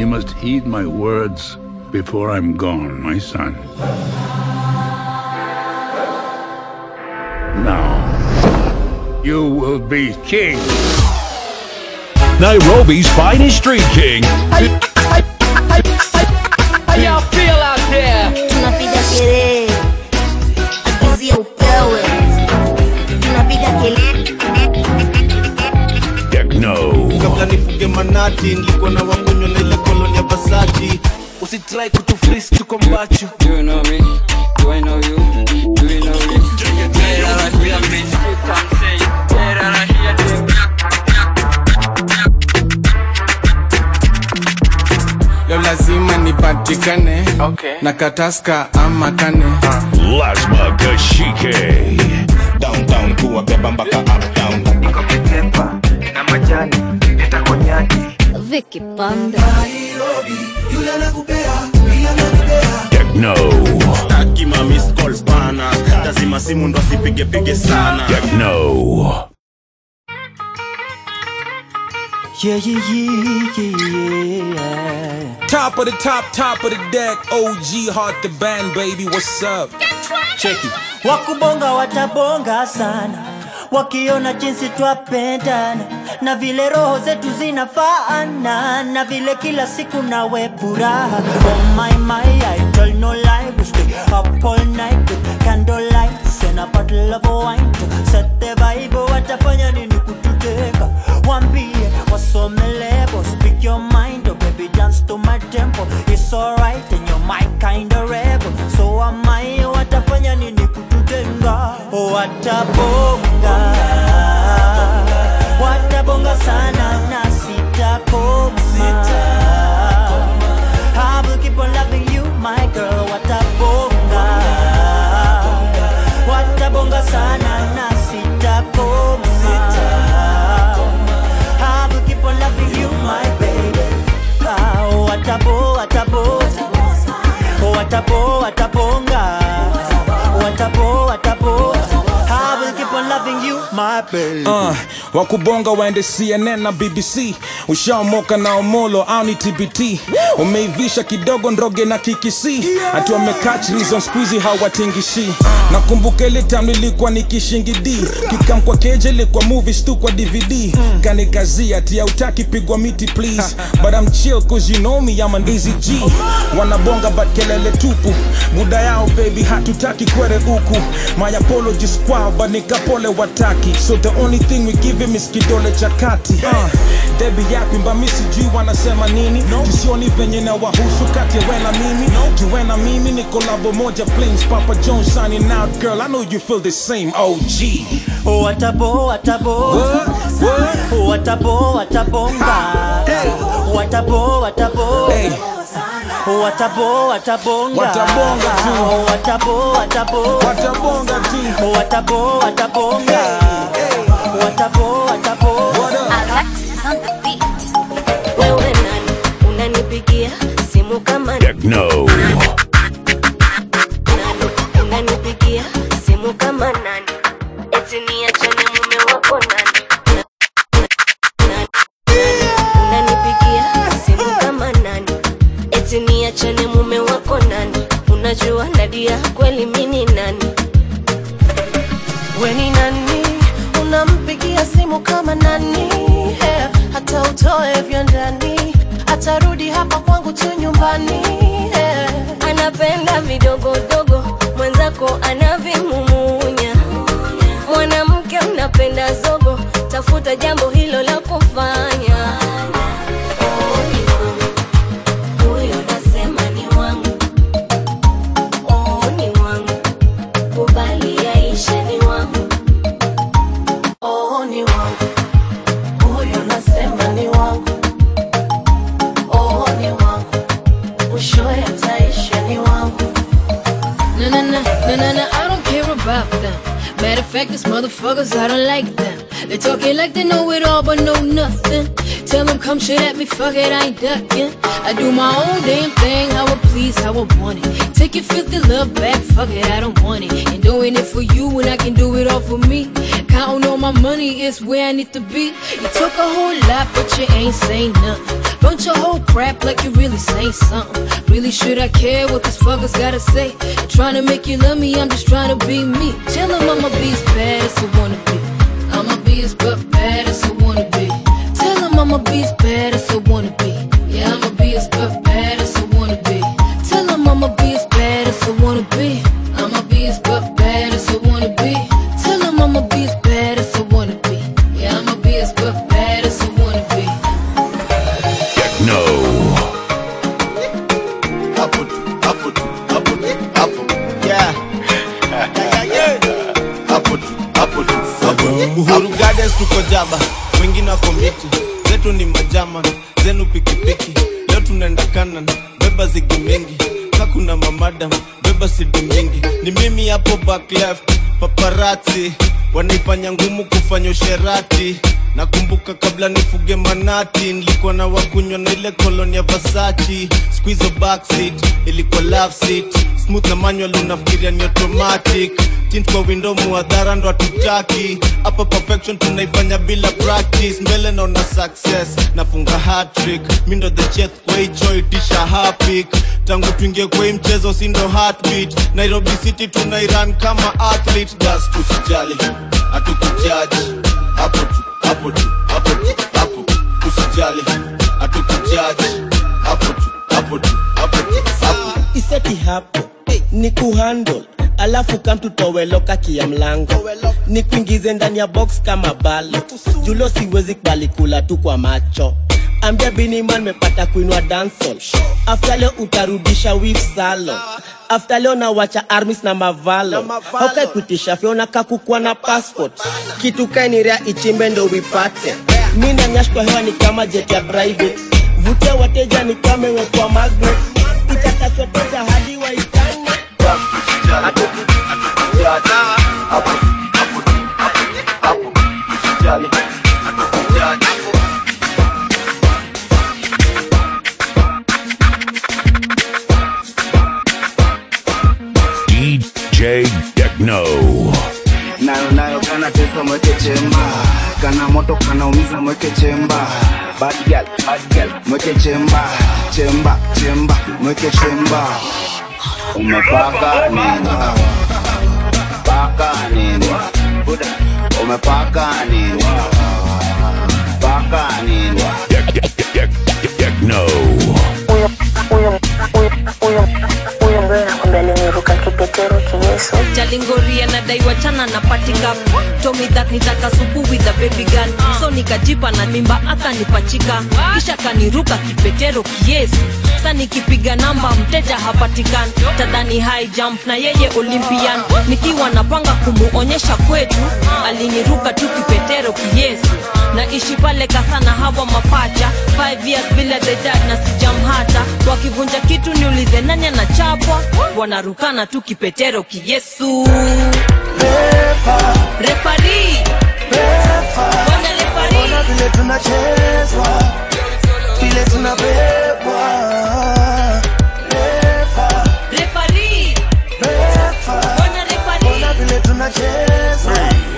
You must heed my words before I'm gone, my son. Now, you will be king. Nairobi's finest street king. How y'all feel out there? tunapiga kelele akizia upewe tunapiga kelele Techno. kabla nifuge manati nilikuwa na wakunywa na ile koloni ya Versace usitrai kutufris tuko mbachu Do you know me? Do I know you? Do you know me? leo lazima nipatikane Okay. na kataska ama kane Lasma Kashike. downtown kuwabeba mpaka uptown Vicky Panda Techno. takima miss calls bana lazima simu ndo asipigepige sana Techno. Yeah, yeah, yeah, yeah, yeah. top of the top top of the deck OG heart the band baby what's up check it Wakubonga watabonga sana wakiona jinsi twapendana na vile roho zetu zinafaana na vile kila siku nawe furaha oh my my I tell no lie we stay up all night with candlelight and a bottle of wine to set the vibe watafanya nini kututeka wambie wasome lebo speak your mind oh baby dance to my tempo it's alright and you're my kind of rebel so am I watafanya nini kututenga watabonga watabonga sana na sitakoma I will keep on loving you my girl watabonga watabonga sana na sitakoma I will keep on loving you my baby ah, watabo watabo watabo watabonga watabo watabo I will keep on loving you my baby uh, wakubonga waende cnn na bbc ushaomoka na omolo au ni tbt umeivisha kidogo ndroge na kikisi hati wamekach reason squeezy hawatingishi nakumbuka ile time nilikuwa nikishingidi kikam kwa keje ilikuwa movies tu kwa dvd kanikazia ati hautaki pigwa miti please but I'm chill cause you know me I'm an easy G wanabonga but kelele tupu muda yao baby hatutaki kwere huku my apologies kwao but nikapole wataki so the only thing we give him is kidole cha kati uh, debi yapi mbami sijui wanasema nini jisioni venye na wahusu kati ya wena mimi juwe na mimi ni kolabo moja flames papa jones signing out girl i know you feel the same og watabo watabo watabo watabonga watabo watabo Hey. watabo watabonga Watabonga tu. watabo watabo watabonga tu watabo watabonga watabo watabo Alexis on the beat wewe nani unanipigia simu kama nani Techno. unanipigia simu kama nani eti niachane mume wako nani Na- na- unanipigia simu kama nani eti niachane mume wako nani unajua nadia kweli mini nani weni nani unampigia simu kama nani yeah. hata utoe vya ndani atarudi hapa kwangu tu nyumbani yeah. anapenda vidogodogo mwenzako anavimumunya mwanamke unapenda zogo tafuta jambo hilo la kufanya Oh, ni wangu. Huyo nasema ni wangu. Oh, ni wangu. Kubali yaishe ni wangu. oh, ni wangu huyo nasema ni wangu oh, ni wangu mwishowe ataisha ni wangu No, no, no, no, no, no, I don't care about them. Matter of fact, these motherfuckers, I don't like them. They talking like they know it all, but know nothing. Tell them come shit at me, fuck it, I ain't ducking. I do my own damn thing, how I please, how I want it. Take your filthy love back, fuck it, I don't want it. And doing it for you when I can do it all for me. Counting all my money is where I need to be. You took a whole lot, but you ain't say nothing. Bunch of whole crap like you really say something. Really should I care what these fuckers gotta say? Trying to make you love me, I'm just trying to be me. Tell them I'ma be as bad as I wanna be. I'ma be as bu- bad as I wanna be. Tell them I'ma be as bad as I wanna be. Yeah, I'ma be as bu- bad as I wanna be. Tell them I'ma be as bad as I wanna be. I'ma be as bu- bad as I wanna be. Tell them I'ma be as bad as I wanna be. Yeah, I'ma be as bu- bad as I wanna be. Techno. Hapo tu, hapo tu, hapo tu, hapo. Yeah. Yeah, yeah, yeah. Hapo tu, hapo tu, hapo tu. Uhuru Gardens tuko jaba, wengine wako miti, zetu ni majama, zenu pikipiki. Leo tunaenda kanan, beba zigi mingi, ka kuna mamadam, beba sidi mingi. Ni mimi hapo back left, paparazzi wanaifanya ngumu kufanya usherati. Nakumbuka kabla nifuge manati, nilikuwa na wakunywa na ile koloni ya Versace. Squeeze backseat, ilikuwa love seat. Smooth na manual unafikiria ni automatic. Tint kwa window muadhara ndo hatutaki. Hapa perfection tunaifanya bila practice. Mbele naona success, nafunga hat-trick. Mi ndo the chef kwa hicho itisha hapik. Tangu tuingie kwa hii mchezo si ndo heartbeat. Nairobi City tunairan kama athlete. Gas tusijali, hatukujaji. Hapo tu, hapo tu, hapo tu, hapo. Usijali, hatukujaji. Hapo tu, hapo tu, hapo tu, hapo. iseti hapo ni kuhandle alafu kamtutoweloka kia mlango ni kuingize ndani ya box kama balo julo siwezi kubali kula tu kwa macho ambia biniman mepata kuinua dansol afta leo utarudisha wif salo afta leo nawacha armis na mavalo haukai kuitisha fyona kakukwa na passport kitu kainirea ichimbe ndo wipate mi nanyash kwa hewa ni kama jet ya private vutia wateja ni kama imewekwa magnet itakachoteta hadi waitane DJ Techno. nayo nayo kana tesa mweke chemba kana moto kana umiza mweke chemba bad girl bad girl mweke chemba chemba chemba mweke chemba umepaka nini paka nini Buda. umepaka nini paka nini Techno. huyo mbona nakwambia aliniruka kipetero kiyesu jalingoria nadaiwa chana na patika tomi that nitaka supu with the baby gun so nikajipa na mimba akanipachika kisha kaniruka kipetero kiyesu sa nikipiga namba mteja hapatikani tadhani high jump na yeye olympian nikiwa napanga kumuonyesha kwetu aliniruka tu kipetero kiyesu naishi pale kasana hawa mapacha 5 years bila the dad na sijam hata wakivunja kitu niulize nani anachapwa wanarukana tu kipetero kiyesu refari bwana refari Ona vile tunachezwa vile tunabebwa Refa, refari refa. bwana refari Ona vile tunachezwa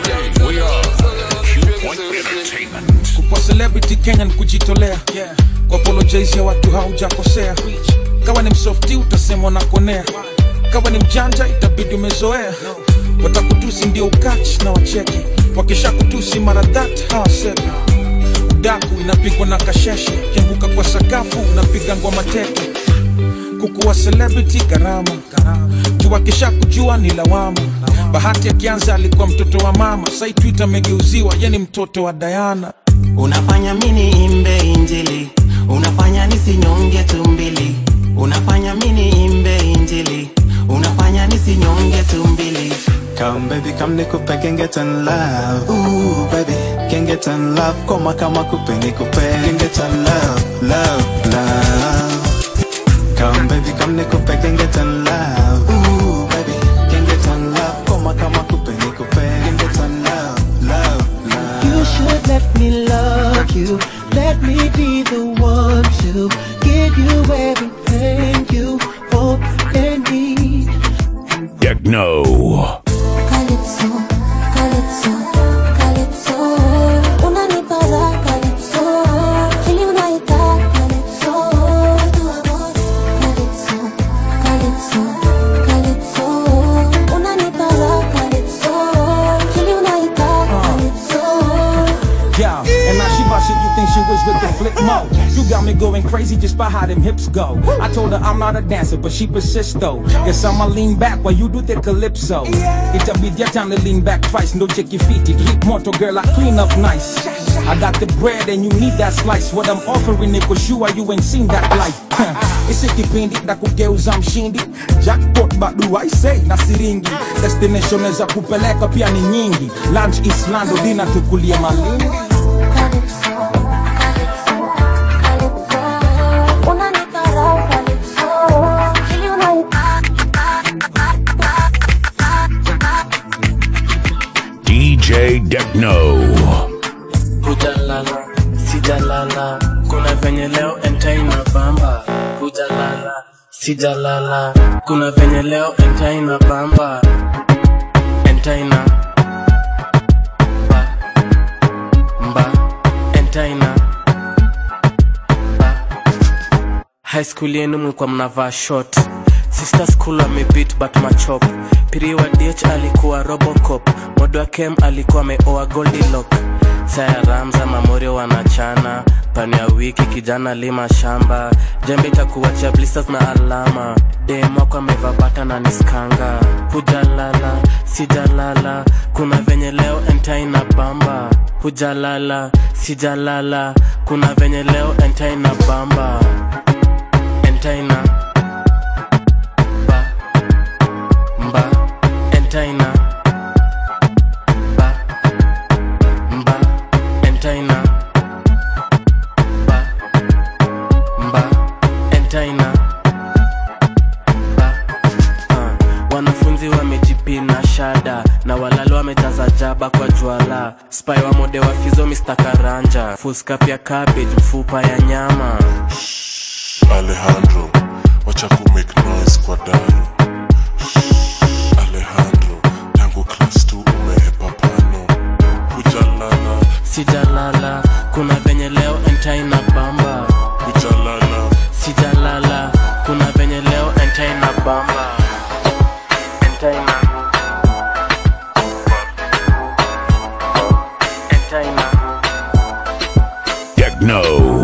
kwa celebrity kenya ni kujitolea kwa apologize ya watu haujakosea kawa ni msofti utasemwa na konea kawa ni mjanja itabidi umezoea watakutusi ndio ukach na wacheke wakisha kutusi mara that hawasemi udaku inapigwa na kasheshe kianguka kwa sakafu unapiga ngwa mateke kukuwa celebrity gharama tuwakisha kujua ni lawama bahati akianza alikuwa mtoto wa mama sai twitter amegeuziwa ye ni mtoto wa dayana unafanya mini imbe injili unafanya nisinyonge tumbili unafanya mini imbe injili unafanya nisinyonge tumbili Come baby, come nikupe can get in love. Ooh baby, can get in love. Koma kama kupe nikupe can get in love, love, love. Come baby, come nikupe can get in love. Ooh baby, can get in love. Koma kama kupe nikupe can get in love, love, love. You should let me love you. Let me be the one to give you everything you want and need. Techno. Calypso, calypso, shit, you think she was with the flip mo? You got me going crazy just by how them hips go. I told her I'm not a dancer, but she persists though. Guess I'ma lean back while you do the calypso. It'll be your time to lean back twice, no check your feet. It hit moto girl, I clean up nice. I got the bread and you need that slice. What I'm offering ni kushua you ain't seen that life. Isi kipindi na kugeuza mshindi jackpot badu I say na siringi destination za kupeleka pia ni nyingi lunch islando dina tukulie malindi DJ Techno. hujalala sijalala kuna venye leo entai na bamba hujalala sijalala kuna venye leo entai na bamba entai na ba mba entai na ba high school yenu mlikuwa mnavaa short sister school amebit but machop piri wa dh alikuwa robocop modo wa kem alikuwa ameoa goldilock saya ramza mamorio wanachana pani ya wiki kijana lima shamba jembe itakuachia blisters na alama demwako ameva bata na niskanga hujalala sijalala kuna venye leo entai na bamba hujalala sijalala kuna venye leo entai na bamba entai na ba mba entai na ba mba entai na ba mba entai na ba uh, wanafunzi wamejipina shada na walalo wamejaza jaba kwa jwala spy wa mode wa fizo Mr. karanja fuskap ya cabbage mfupa ya nyama Alejandro, wacha ku make noise kwa daru. Alejandro, tangu class 2 umehepa pano. Hujalala, sijalala kuna venye leo entai na bamba hujalala, sijalala kuna venye leo entai na bamba entai na entai na Techno.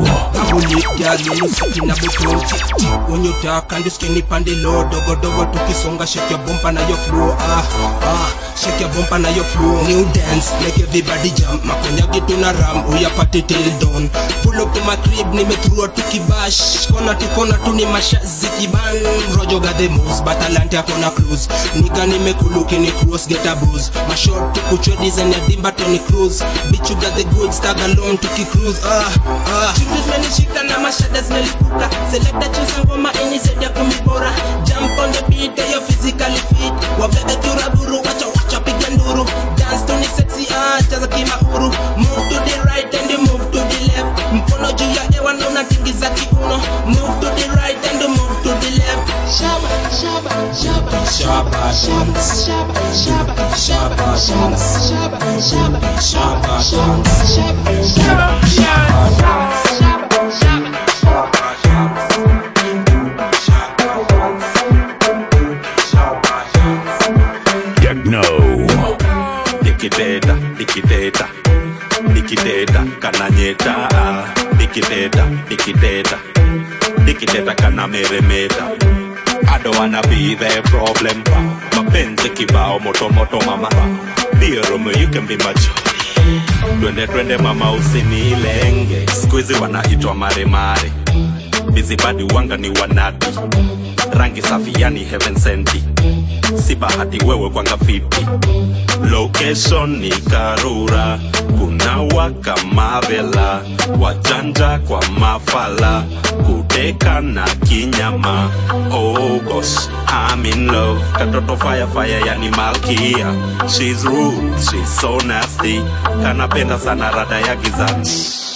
na butoki unyutaka ndiskini pande lo dogodogo tukisonga shake your bumper na your flow ah ah shake your bumper na your flow new dance make everybody jump makonya gitu na ram uya party till dawn pull up to my crib nimeturua tukibash kona tu kona tu ni mashazi kiban rojo got the moves but talent yako na cruise nika nimekuluki ni cross get a booze my short tukuchwe design ya dimba Tony Cruz bitch you got the goods tag along tukicruise ah ah Chukuz menishika na mashada zimelipuka Selecta chusa ngoma inisaidia kumibora Jump on the beat, get your physically fit Wabebe kiraburu, wacha wacha piga nduru Dance to ni sexy, ah, chaza kimahuru Move to the right and you move to the left Mkono juu ya hewa na unatingiza kiuno Move to the right and you move to the left Shaba, shaba, shaba Shaba dance Shaba, shaba, shaba dance Shaba, shaba, shaba dance Shaba, shaba, shaba dance Techno. dikideda dikideda dikideda kananyeta dikideda dikideda dikideda kanameremeta I don't wanna be the problem mapenzi kibao moto moto mama Dear Romeo, you can be my joy twende twende mama usinilenge skuizi wanaitwa maremare bizibadi wanga ni wanati rangi safi yani heaven senti si bahati wewe kwanga fiti location ni karura kuna waka mavela wajanja kwa mafala kudeka na kinyama oh gosh I'm in love katoto fire fire yani malkia she's rude she's so nasty kanapenda sana rada ya gizani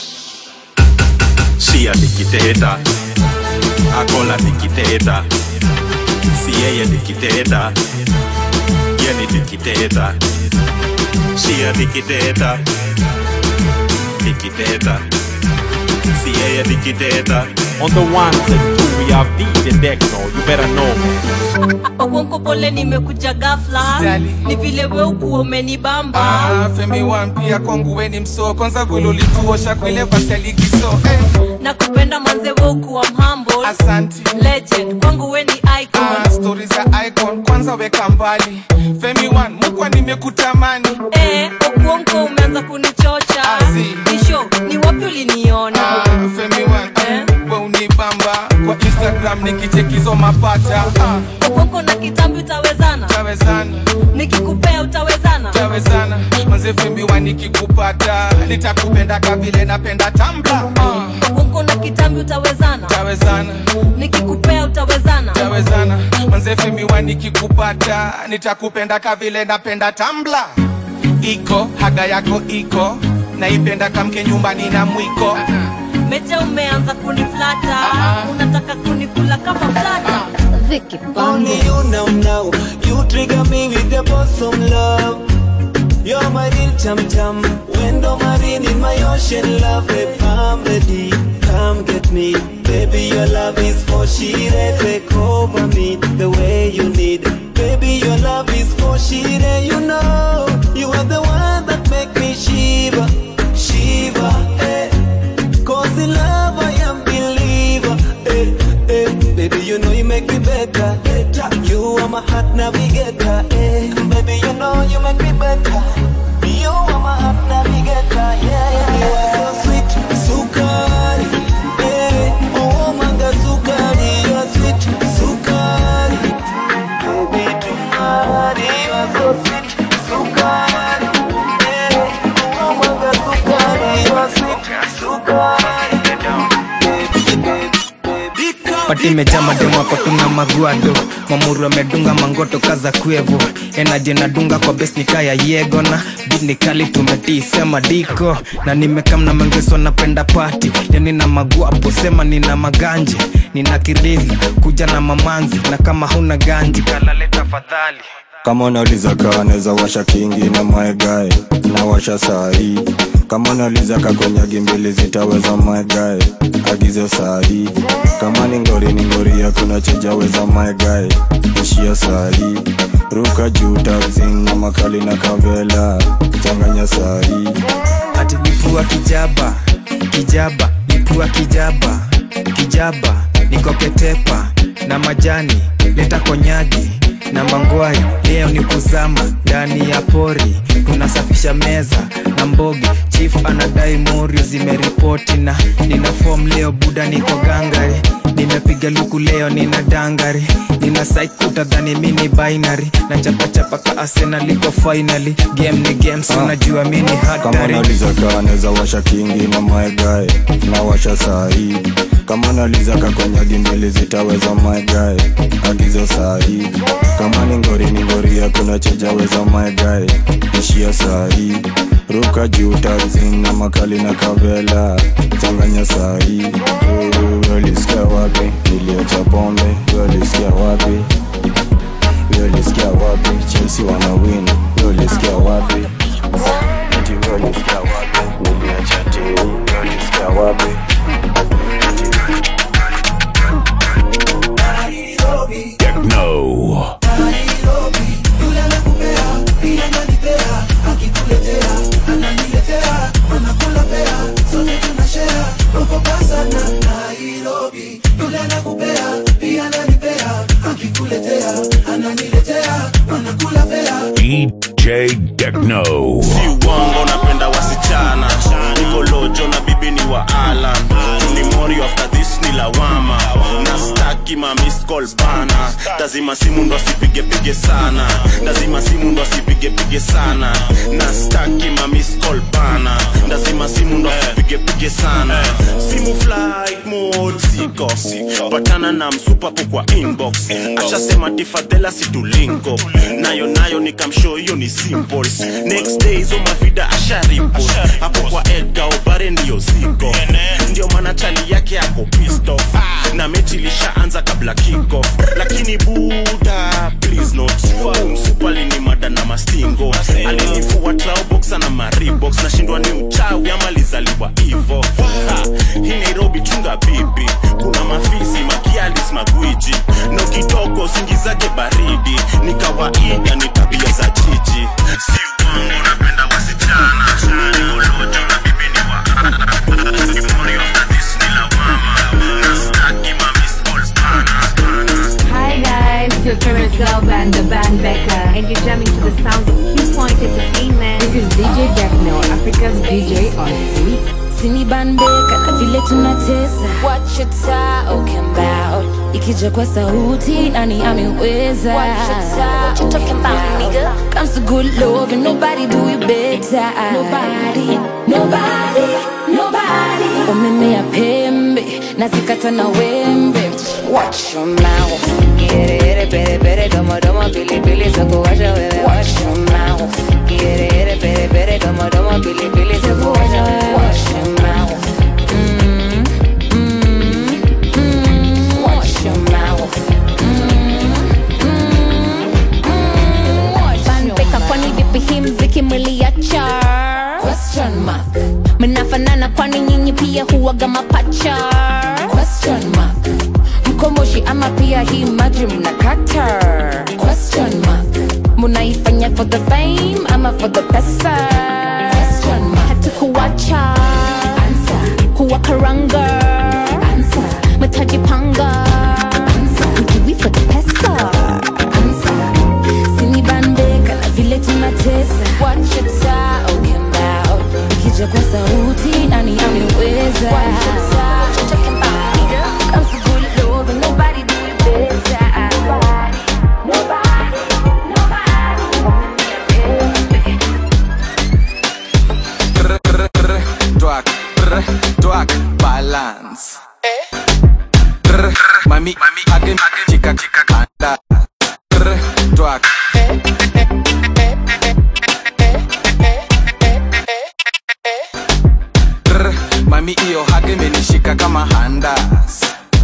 shia dikiteta akola dikiteta si yeye dikiteta yeni dikiteta shia dikiteta dikiteta si yeye dikiteta on the ones and twos we have DJ Deckno. You better know, man. okonko pole nimekuja gafla ni vile we ukuwa umenibamba Ah, femi wampia kwangu weni msoo kwanza vile ulituosha kwile vaseligiso eh. na kupenda manze we ukuwa mhambo Asante. legend kwangu we ni icon ah, stori za icon kwanza weka mbali femi wan mukwa nimekutamani eh, okuonko umeanza kunichocha isho ni wapi uliniona ah, femi wan eh. we unibamba kwa instagram nikichekizo mapata ah, okuonko na kitambi utawezana tawezana nikikupea utawezana tawezana manze femi wan nikikupata nitakupenda kavile napenda tambla ah, okuonko na kitambi utawezana tawezana nikikupea utawezana tawezana manze femi wan nikikupata nitakupenda kavile napenda tambla iko haga yako iko naipenda kamke nyumbani na mwiko meja umeanza kuniflata unataka kunikula kama mlata Only you now, now. You trigger me with the bosom love. You're my real chum chum. Window marine in my ocean love. Babe, I'm ready. Come get me. Baby, your love is for shire. Take over me the way you need. Baby, your love is for shire. You know, you are the one that make me shiver. Shiver, eh. Cause in love I am believer. Eh, eh. Baby, you know you make me better. better. You are my heart navigator. Eh. Baby, you know you make me better. You are my heart navigator. Yeah, yeah, you are so sweet. Sukari. Eh. Oh, manga sukari. You are sweet. Sukari. Baby, tonight you are so sweet. Sukari. Eh. Oh, manga sukari. You are sweet. Sukari. pati imejaa mademu hapo tuna maguado mamuru amedunga mangoto kaza kwevo enaje nadunga kwa bes nikaya yego na bit nikali tumetii sema diko na nimekamna mengeso napenda pati yani na maguapo sema nina maganje nina kirizi kuja na mamanzi na kama huna ganji kalale tafadhali kama unauliza kaa naweza washa kingi na maegae na washa sahii kama unauliza kakonyagi mbili zitaweza maegae agizo sahii kama ni ngori ni ngori yakuna chejaweza maegae ishia sahii ruka juu taxin na makali na kavela changanya sahii ati lipua kijaba kijaba lipua kijaba kijaba nikoketepa na majani leta konyagi na mangwai leo ni kuzama ndani ya pori tunasafisha meza na mbogi chief anadai morio zimeripoti na nina fom leo buda niko gangari nimepiga luku leo nina dangari nina saikuta dhani mini binary na chapachapa ka arsenal iko finally game ni games unajua mini kama hatari unauliza kaa naweza washa kingi na maegae na washa sahii kama unauliza kakonyagi mbili zitaweza maegae agizo sahii kama ni ngori ni ngori yakuna chejaweza maegae ishia sahii ruka juu taxin na makali na kavela changanya sahii ulisikia wapi niliacha pombe ulisikia wapi ulisikia wapi chelsea wana win ulisikia wapi ati ulisikia wapi niliacha timu ulisikia wapi Techno. DJ Techno. si uongo napenda wasichana niko lojo na bibi ni wa alan ni mori after this ni lawama na staki ma miss call bana lazima simu ndo asipigepige sana lazima simu ndo asipigepige sana na staki ma miss call bana lazima simu ndo asipigepige sana simu flight mode siko patana na msupapo kwa inbox ashasema tifadhela situlinko nayo nayo nikamshow hiyo ni simple next day hizo mavida asharipo hapo kwa edga obare ndiyo ziko ndio maana chali yake ako pissed off na mechi ilishaanza kabla kickoff lakini buda please not msupali ni mada na mastingo alinifua trauboxa na maribox nashindwa ni uchawi ama lizaliwa hivo Ha, hii nairobi chunga bibi kuna mafisi makiali vile tunatesa What you talking about ikija kwa sauti nani ameweza What you ta- what you talking about, nigga? comes to good love and nobody do it better nobody nobody nobody umemea pembe na zikata na wembe watch your mouth Quiere, pere, pere, domo, domo, pili, pili, soko, washa, wewe, watch your mouth Quiere, pere, pere, domo, domo, pili, pili, soko, washa, wewe, watch your mouth Mm, mm, mm, watch your mouth Banbeka kwani vipi hii mziki mliacha Question mark mnafanana kwani nyinyi pia huwaga mapacha Question mark mkomoshi ama pia hii maji mnakata Question mark munaifanya for the fame ama for the pesa Question mark hatukuwacha Answer kuwakaranga Answer mtajipanga Answer do we for the pesa sinibandeka na vile tunatesa what you talking about ikija kwa sauti nani ameweza what you ta- what you talking about nigga comes to good love and nobody do it better nobody nobody Twerk, brr, twerk, balance. Brr, Mami, mami, hage, chika, chika, kanda. Brr, Twerk. Brr, Mami iyo hage menishika kama handas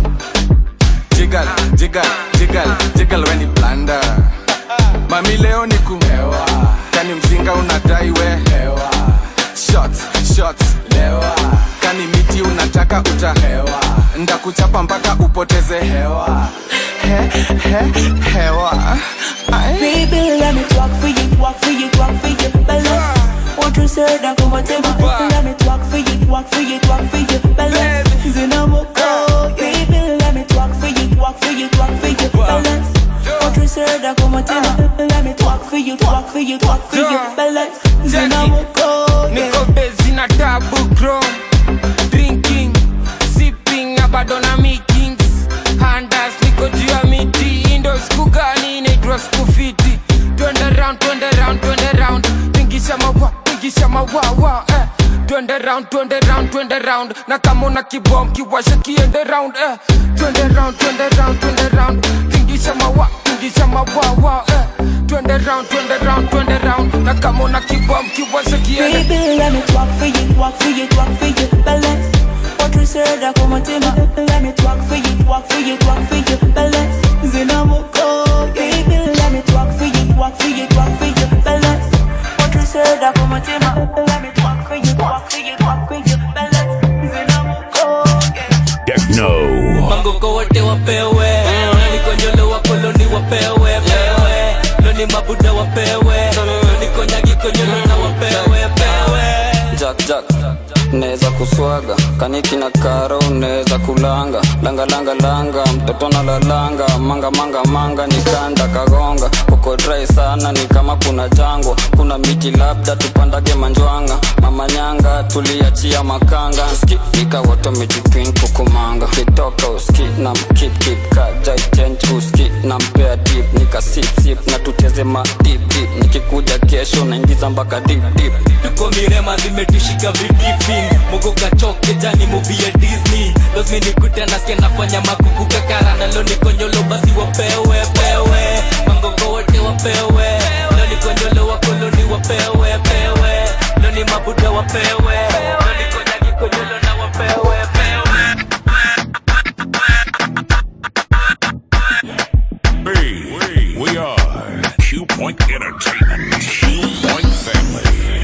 Jiggle, jiggle, jiggle, jiggle when it blunder Mami leo ni kuhewa Kani mzinga unadai we hewa Shots, shots, lewa Kani miti unataka utahewa Ndakuchapa mpaka upoteze hewa he, he, hewa Ay. Baby, let me talk for you, talk for you, talk for you, balance. What you said, I come and tell me. Let me talk for you, talk for you, talk for you, balance. Zinamoko, baby, let me talk for you, talk for you, talk for you, balance. What you said, I come and tell me. Let me talk for you, talk for you, talk for you, balance. Zinamoko, niko bezi na tabu chrome drinking sipping na bado na meetings handas niko juu ya miti indo siku gani inaitwa siku fiti twende round twende round twende round pingisha mawa pingisha mawawa eh. twende round twende round twende round na kama una kibom kiwasha kiende round eh. twende round twende round twende round pingisha mawa pingisha mawawa eh. twende round twende round twende round na kama una kibom kiwasha kiende Baby, let me talk for you, talk for you, talk for you, balance. What you said, I come and tell me. Let me talk for you, talk for you, talk for you, balance. Zinamoko, baby, let me talk for you, talk for you, talk for you, balance. What you said, I come and tell me. Let me talk for you, talk for you, talk for you, balance. Zinamoko, Techno. mangoko wote wapewe nikonyole wakoloni wapewe pewe loni mabuda wapewe loni konyagi konyolo na wapewe pewe jack jack neza kuswaga kaniki na karo neza kulanga langa langa langa mtoto na lalanga manga manga manga nikanda kagonga uko dry sana ni kama kuna jangwa kuna miti labda tupandage manjwanga mama nyanga tuliachia makanga ski ikawoto mijipin kukumanga kitoka uski na mkip kip kajai uski na mpea dip nika sip sip na tuteze ma dip dip nikikuja kesho naingiza mpaka dip dip tuko mirema zimetushika vitifin mogo kachoke jani movie ya disney lazima nikute nasikia nafanya makuku kakara nalo nikonyolo basi wapewe pewe mangoko wote wapewe lo nikonyolo wakoloni wapewe pewe lo ni mabuda wapewe lo nikonyagi konyolo na wapewe pewe Hey, we are Q Point Entertainment. Q Point Family.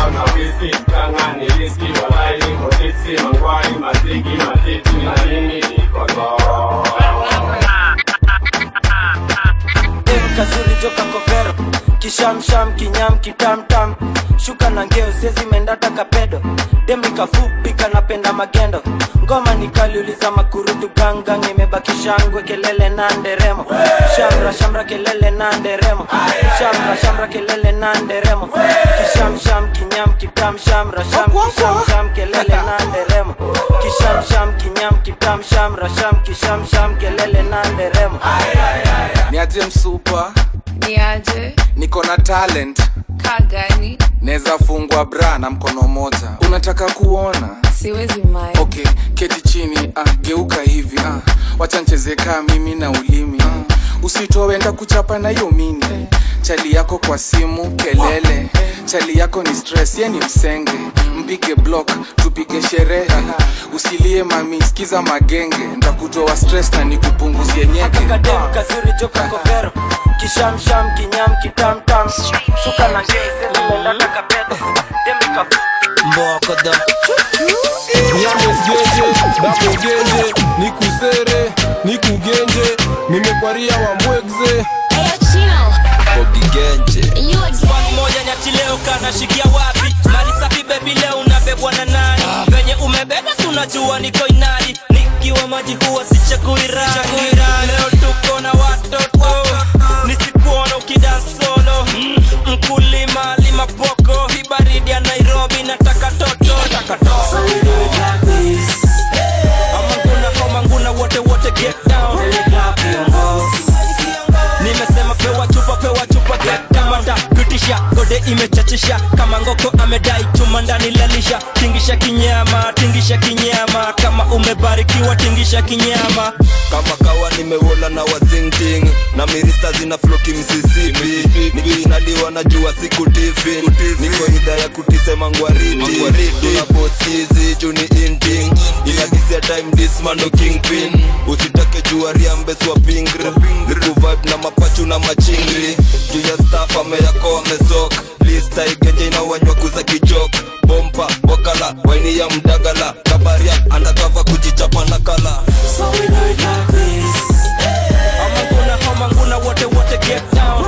Mangwai, mazigi, matiti, na nini joka kovero kishamsham kinyam kitamtam shuka na ngeo sezi mendata kapedo demnikafupi kanapenda magendo ngoma nikaliuliza makurutu gangang imebaki shangwe kelele na nderemo shamra shamra kelele na nderemo shamra shamra kelele na nderemo kishamsham kinyam kitam shamra sham kishamsham kelele na nderemo kishamsham kinyam kitam shamra sham kishamsham kelele na nderemo niaje msupa niaje niko na talent kagani naweza fungwa bra na mkono moja unataka kuona siwezi mai okay keti chini ah, geuka hivi ah, wacha ncheze kaa mimi na ulimi ah, usitoe enda kuchapa na hiyo mini chali yako kwa simu kelele chali yako ni stress ye ni msenge mpige block tupige sherehe usilie mami skiza magenge ndakutoa stress na nikupunguzie nyeke kakadem kazuri joka kovero kishamsham kinyam kitamtam shuka na ngeo sezi mendata kapedo demnikafupi mbokodo nyamesgeje dabogeje nikusere nikugenje nimekwaria wambwegze bogigenje Swali moja nyati leo kanashikia wapi mali safi bebi leo unabebwa na nani venye umebeba si unajua niko inadi nikiwa maji huwa sichakui rangi leo tuko na watoto nisikuona ukidan solo Mm, mkulima lima poko hii baridi ya nairobi nataka toto taka toto amanguna komanguna wote wote get down nimesema pewa chupa pewa chupa kamanda pitisha gode imechachisha kama ngoko amedai chuma ndani lalisha tingisha kinyama tingisha kinyama kama umebarikiwa tingisha kinyama kama kawa nimewola na wazingting na mirista zina floki msisipi nikinaliwa na jua siku tifi niko idha ya kutisema ngwariti tuna bosizi juni inting inadisia time dismando kingpin usitake jua riambeswa pingri nikuvibe na mapachu na machingri juu ya staff ameyako amesok lista igenje inawanywa kuza kichok bompa wakala waini ya mdagala kabaria andakava kujichapa na kala so we know it like this amanguna homanguna wote wote get down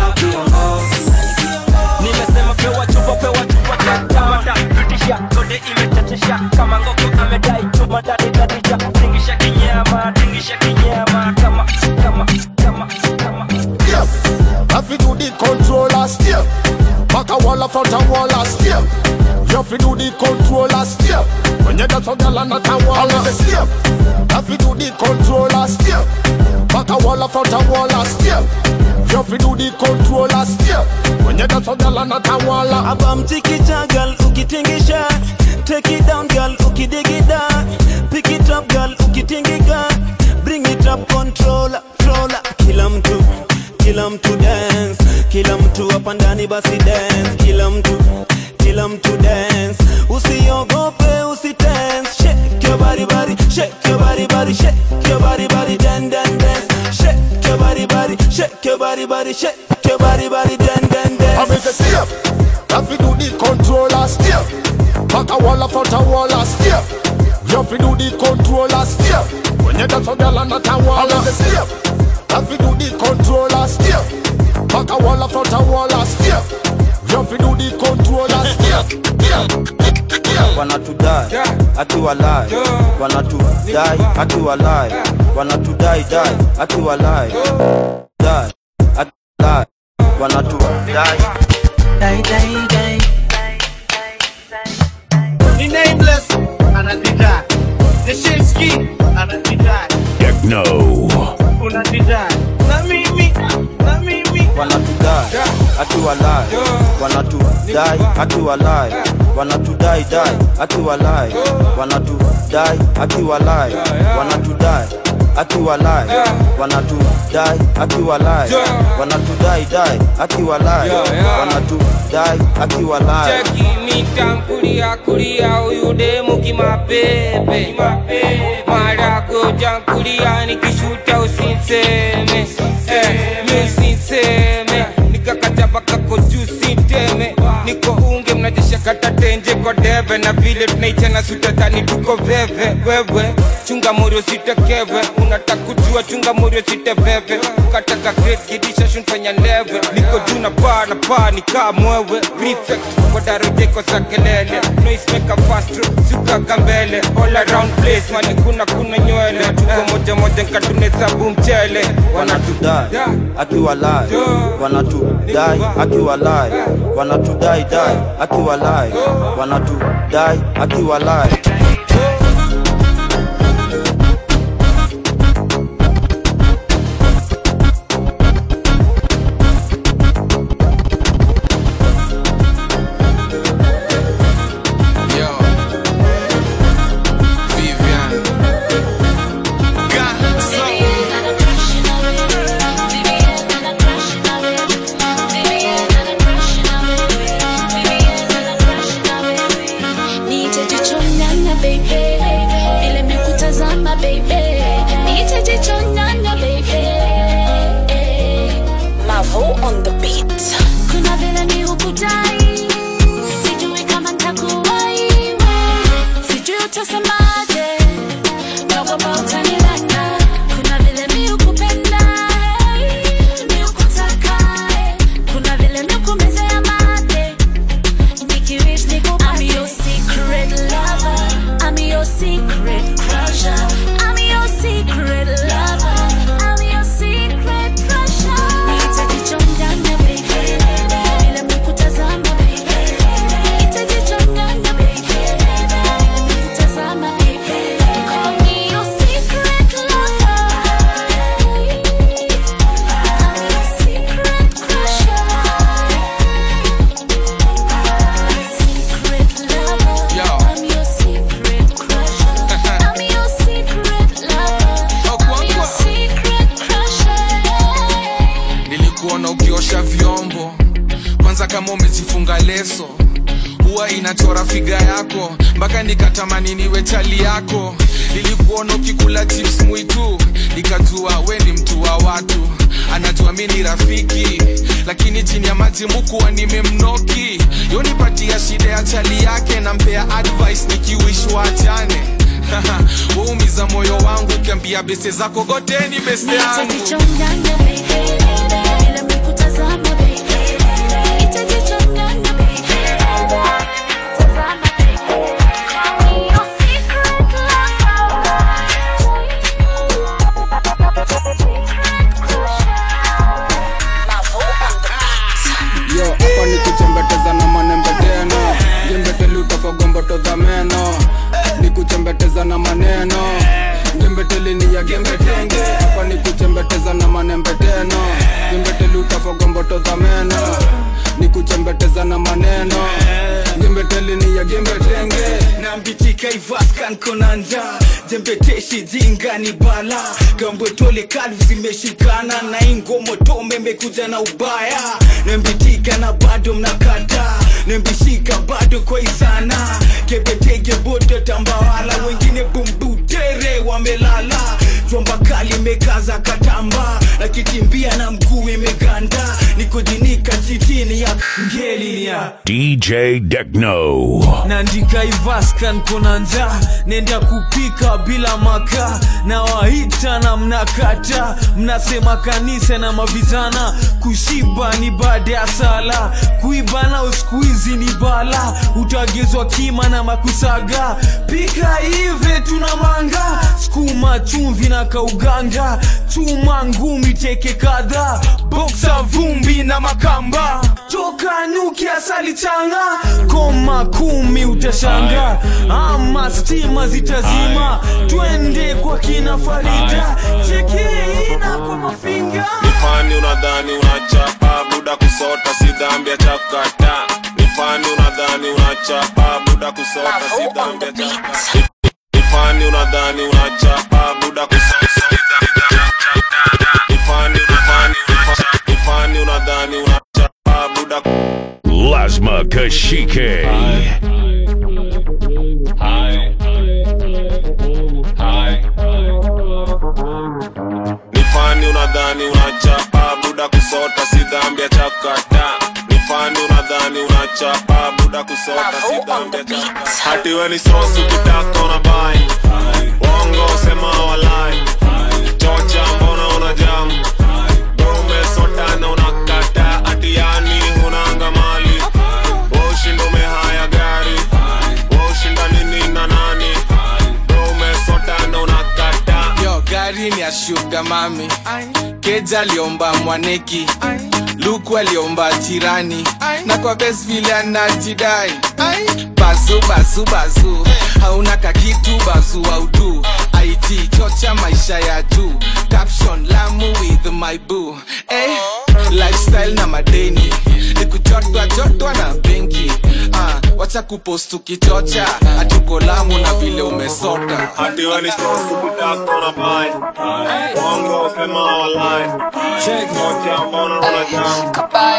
nimesema pewa chupa pewa chupa kamanda pitisha gode imechachisha kama ngoko amedai chuma ndani ndadija tingisha kinyama tingisha kinyama kama kama kama kama Yes, have to do the controller step. Back a wall, a front a wall, a step. You have to do the controller step. When you dance on the land, at a wall, a step. Have to do the controller step. Back a wall, a front a wall, a step. You have to do the controller step. When you dance on the land, at a wall, a abamtikita gal ukitingisha take it down gal ukidigida pick it up gal ukitingika bring it up controller controller kila mtu kila mtu dance kila mtu hapa ndani basi dance kila mtu kila mtu dance usiogope usitense shake your body body shake your body body shake your body body dan dan dance shake your body body shake your body body shake your body body dan dan dance I'm in the step. Have to do the controller step. Back a wall, a front a wall, a step. You have to do the controller step. When you dance on the land, at a wall, a step. Have to do the controller step. Back a wall, a front a wall, a step. You have to do the controller step. wanatudai akiwalai wanatudai akiwalai wanatudai dai akiwalai dai akiwalai wanatudai dai dai dai Ni nameless, anatidai. Nishinsky, anatidai. Techno. Unatidai. Na mimi, na mimi. wanatudai akiwalai wanatudai akiwalai wanatudai dai akiwalai wanatudai akiwalai wanatudai akiwalai wanatudai akiwalai wanatudai dai akiwalai wanatudai akiwalai cheki mitankulia kulia huyu demu kimapepe marago jankulia nikishuta usinseme eh, misinseme nikakatapa kako juu siteme niko unge mnajesha kata tenje kwa debe na vile tunaichana sutadhani tuko veve wewe chunga morio sitekewe unataka kujua chunga morio siteveve ukataka great kidisha shunfanya leve niko juu na paa na paa nikaa mwewe prefect kwa darojeko za kelele noismeka fastro sukaka mbele all around place mani kuna kuna nywele tuko moja moja nkatunesabu mchele wanatudai akiwalai wanatudai akiwalai wanatudai dai akiwalai wanatudai akiwalai Yo. Vivian. Gaso. nitajichonyanya baby vile mikutazama baby nitajichonyanya baby Mavo on the beat kuna vile mi hukudai sijui kama ntakuwai sijui utasemaje naogopa utanilana kuna vile mi hukupenda mi hukutaka kuna vile mi hukumezea mate Nikiwish nikupate. I'm your secret lover. I'm your secret crusher. I'm your secret lover. I'm your secret crusher. Nitajichonganya baby. Bila mikutazama baby. Nitajichonganya baby. Bila mikutazama baby. Call me your secret lover. I'm your secret crusher. Yo. I'm your secret crusher. I'm your secret lover. I'm your secret crusher. nilikuona ukiosha vyombo kwanza kama umejifunga leso huwa inachora figa yako mpaka nikatamani niwe chali yako nilikuona ukikula chips mwitu nikajua we ni mtu wa watu anajua mi ni rafiki lakini chini ya maji mukuwa nimemnoki yonipatia shida ya chali yake nampea advice nikiwish waachane waumiza moyo wangu ukiambia beste zako goteni beste yangu Nitajichonganya baby. Bila mikutazama baby. Nitajichonganya baby. Mikutazama baby. Call me your secret yo hapa ni kuchembeteza na manembe tena jembeteli utafagomboto za meno ni kuchembeteza na maneno jembeteli ni ya gembetenge hapa ni kuchembeteza na manembe tena jembeteli utafagomboto za meno ni kuchembeteza na maneno jembeteli ni ya gembetenge nambitika ivaskan konanja jembeteshi jingani bala gambotole kalvu zimeshikana na ingomotome mekuja na ubaya nembitika na bado mnakata nembishika bado kwaisana kebetege bodo tambawala wengine bumbutere wamelala jomba kali mekaza katamba na kitimbia na mguu imeganda nikojinika chitini ya ngelinia DJ Techno. nandika ivaskan konanja nenda kupika bila maka na waita na mnakata mnasema kanisa na mavizana kushiba ni baada ya sala kuiba na uskuizi ni bala utagezwa kima na makusaga pika ive tuna manga skuma chumvi na kauganga chuma ngumi teke kadha boksa vumbi na makamba toka nyuki asali changa koma kumi utashanga ama stima zitazima twende kwa kina farida chekiina kwa mafinga nifani unadhani unachapa buda kusota si dhambi ya chakata nifani unadhani unachapa buda kusota si dhambi ya chakata nifani unadhani unachapa buda kusota si dhambi ya chakata nifani nifani nifani unadhani unachapa buda Lasma Kashike. nifani unadhani unachapa buda kusota si dhambi ya chakata nifani unadhani unachapa buda buda kusota si dhambi hati we ni sosu kitaka una bai wongo sema walai chocha mbona una jam umesota na unakata ati yani hunanga mali ushinda umehaya gari ushinda nini na nani umesota na unakata yo gari ni ya shuga mami keja aliomba mwaneki luku aliomba jirani na kwa bes vile anajidai bazu bazu bazu hauna kakitu bazu audu it chocha maisha ya juu caption lamu with my boo eh, lifestyle na madeni nikujotwa jotwa na benki ah, wacha kupost ukichocha atuko lamu na vile umesota hati we ni sosu kitaka una bai wongo sema walai chocha mbona una jam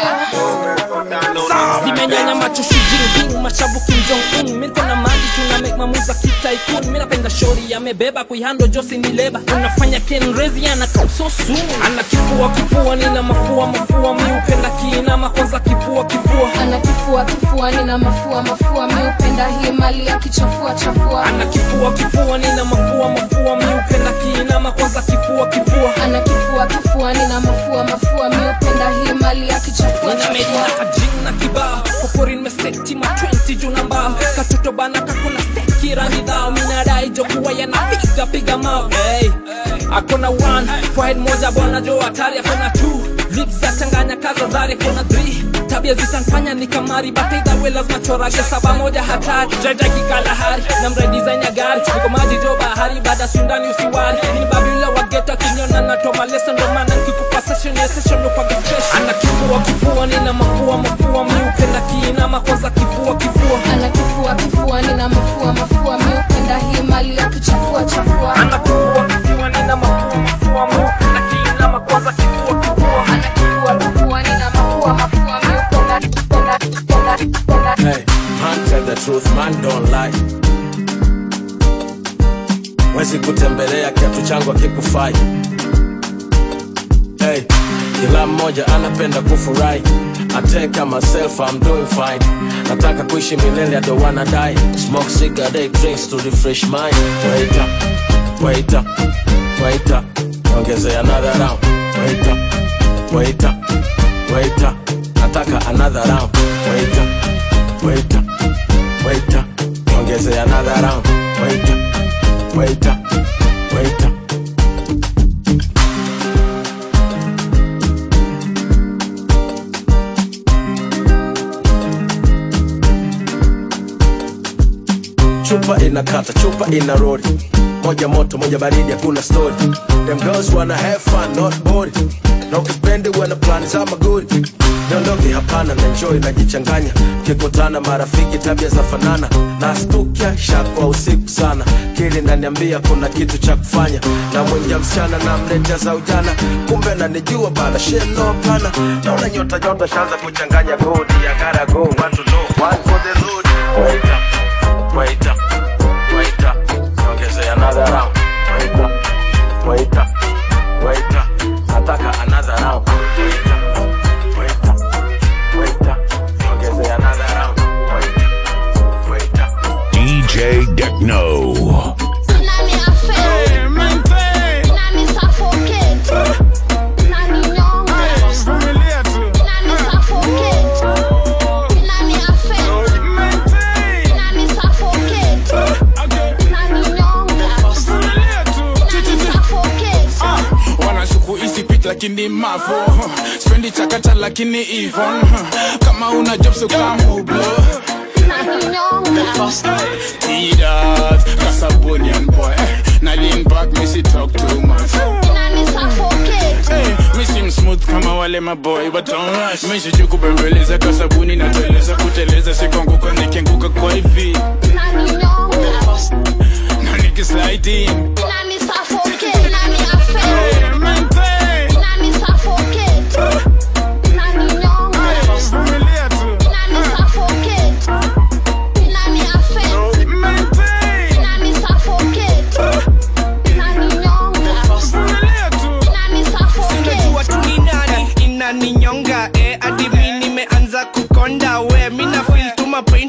zimenyanya macho shijinping mashabu kimjong un minko na mali tuna make mamuza kitaikun mi napenda shori amebeba kuihando josi ni leba unafanya kenrezi ana kausosu ana kifua kifua nina mafua mafua mi upenda kiinama kwanza kifua kifua ana kifua kifua nina mafua mafua mi upenda hii mali ya kichafua chafua ana kifua kifua nina mafua mafua mi upenda kiinama kwanza kifua kifua ana kifua kifua nina mafua mafua mi upenda hii mali ya kichafua ninamedina kajing na kibao kokori nimeseti ma 20 juu na mbao katoto bana kakuna steki rangi dhao minadai jokuwa yanapiga piga mao hey. akona one forehead moja bwana jo hatari akona two lips za changanya kaza zari akona three tabia zitanfanya ni kamari bataidhawe lazima chorage saba moja hatari jaja kikalahari na mredesign ya gari niko maji jo bahari baada sundani usiwari ni babila wageta kinyona na toma lesson ndo maana nikikupa session ya session ndo kwa special ana kifua kifua nina mafua mafua mi upenda kiinama kwanza kifua kifua ana kifua kifua nina mafua mafua mi upenda hii mali ya kichafua chafua ana kifua kifua nina mafua mafua mi upenda kiinama kwanza kifua kifua ana kifua kifua nina mafua mafua mi upenda upenda upenda upenda Hey, man tell the truth, man don't lie. Wezi kutembelea kiatu changu akikufai. Hey, kila mmoja anapenda kufurahi. I take care myself, I'm doing fine. Nataka kuishi milele, I don't wanna die. Smoke cigarette, drinks to refresh mind. Wait up, wait up, wait up. Ongezea another round. Wait up, wait up, wait up. Nataka another round. Wait up, wait up, wait up. Ongezea another round. Wait up, wait up, wait up. chupa inakata chupa ina rodi moja moto moja baridi hakuna story them girls wanna have fun not bored na ukipendi wana plani za magori niondoke hapana na enjoy najichanganya kikutana marafiki tabia za fanana na stukia shakwa usiku sana kili naniambia kuna kitu cha kufanya na mwingia msichana na mletea za ujana kumbe nanijua bana sheno pana naona nyota nyota shanza kuchanganya godi ya gara go want to know one for the road wait up wait up wait up ongezea another round wait up wait up wait up nataka another round wait up wait up wait up ongezea another round wait up wait up DJ Techno. Nani affair? Nani suffocate? Nani nyonga? Nani suffocate? Nani affair? Nani suffocate? Nani nyonga? Nani suffocate? wanashuku isipit lakini mavo spendi chakata lakini ivon kama una job so kamublo Nani nyonga? tidat kasabonian boy na lean back misi talk too much Nani suffocate? Hey, mi sim smooth kama wale maboy but don't rush misiju kubembeleza kasabuni nateleza kuteleza sikonguka nikianguka kwa ipi Nani nyonga? na nikisliding Nani suffocate? Nani affair? Nani suffocate? Nani nyonga? Nani suffocate? Nani affair? Nani suffocate? Nani nyonga? Nani sinajua suffocate? tu ni nani inaninyonga eh, hadi mi nimeanza kukonda we mi na feel tu mapain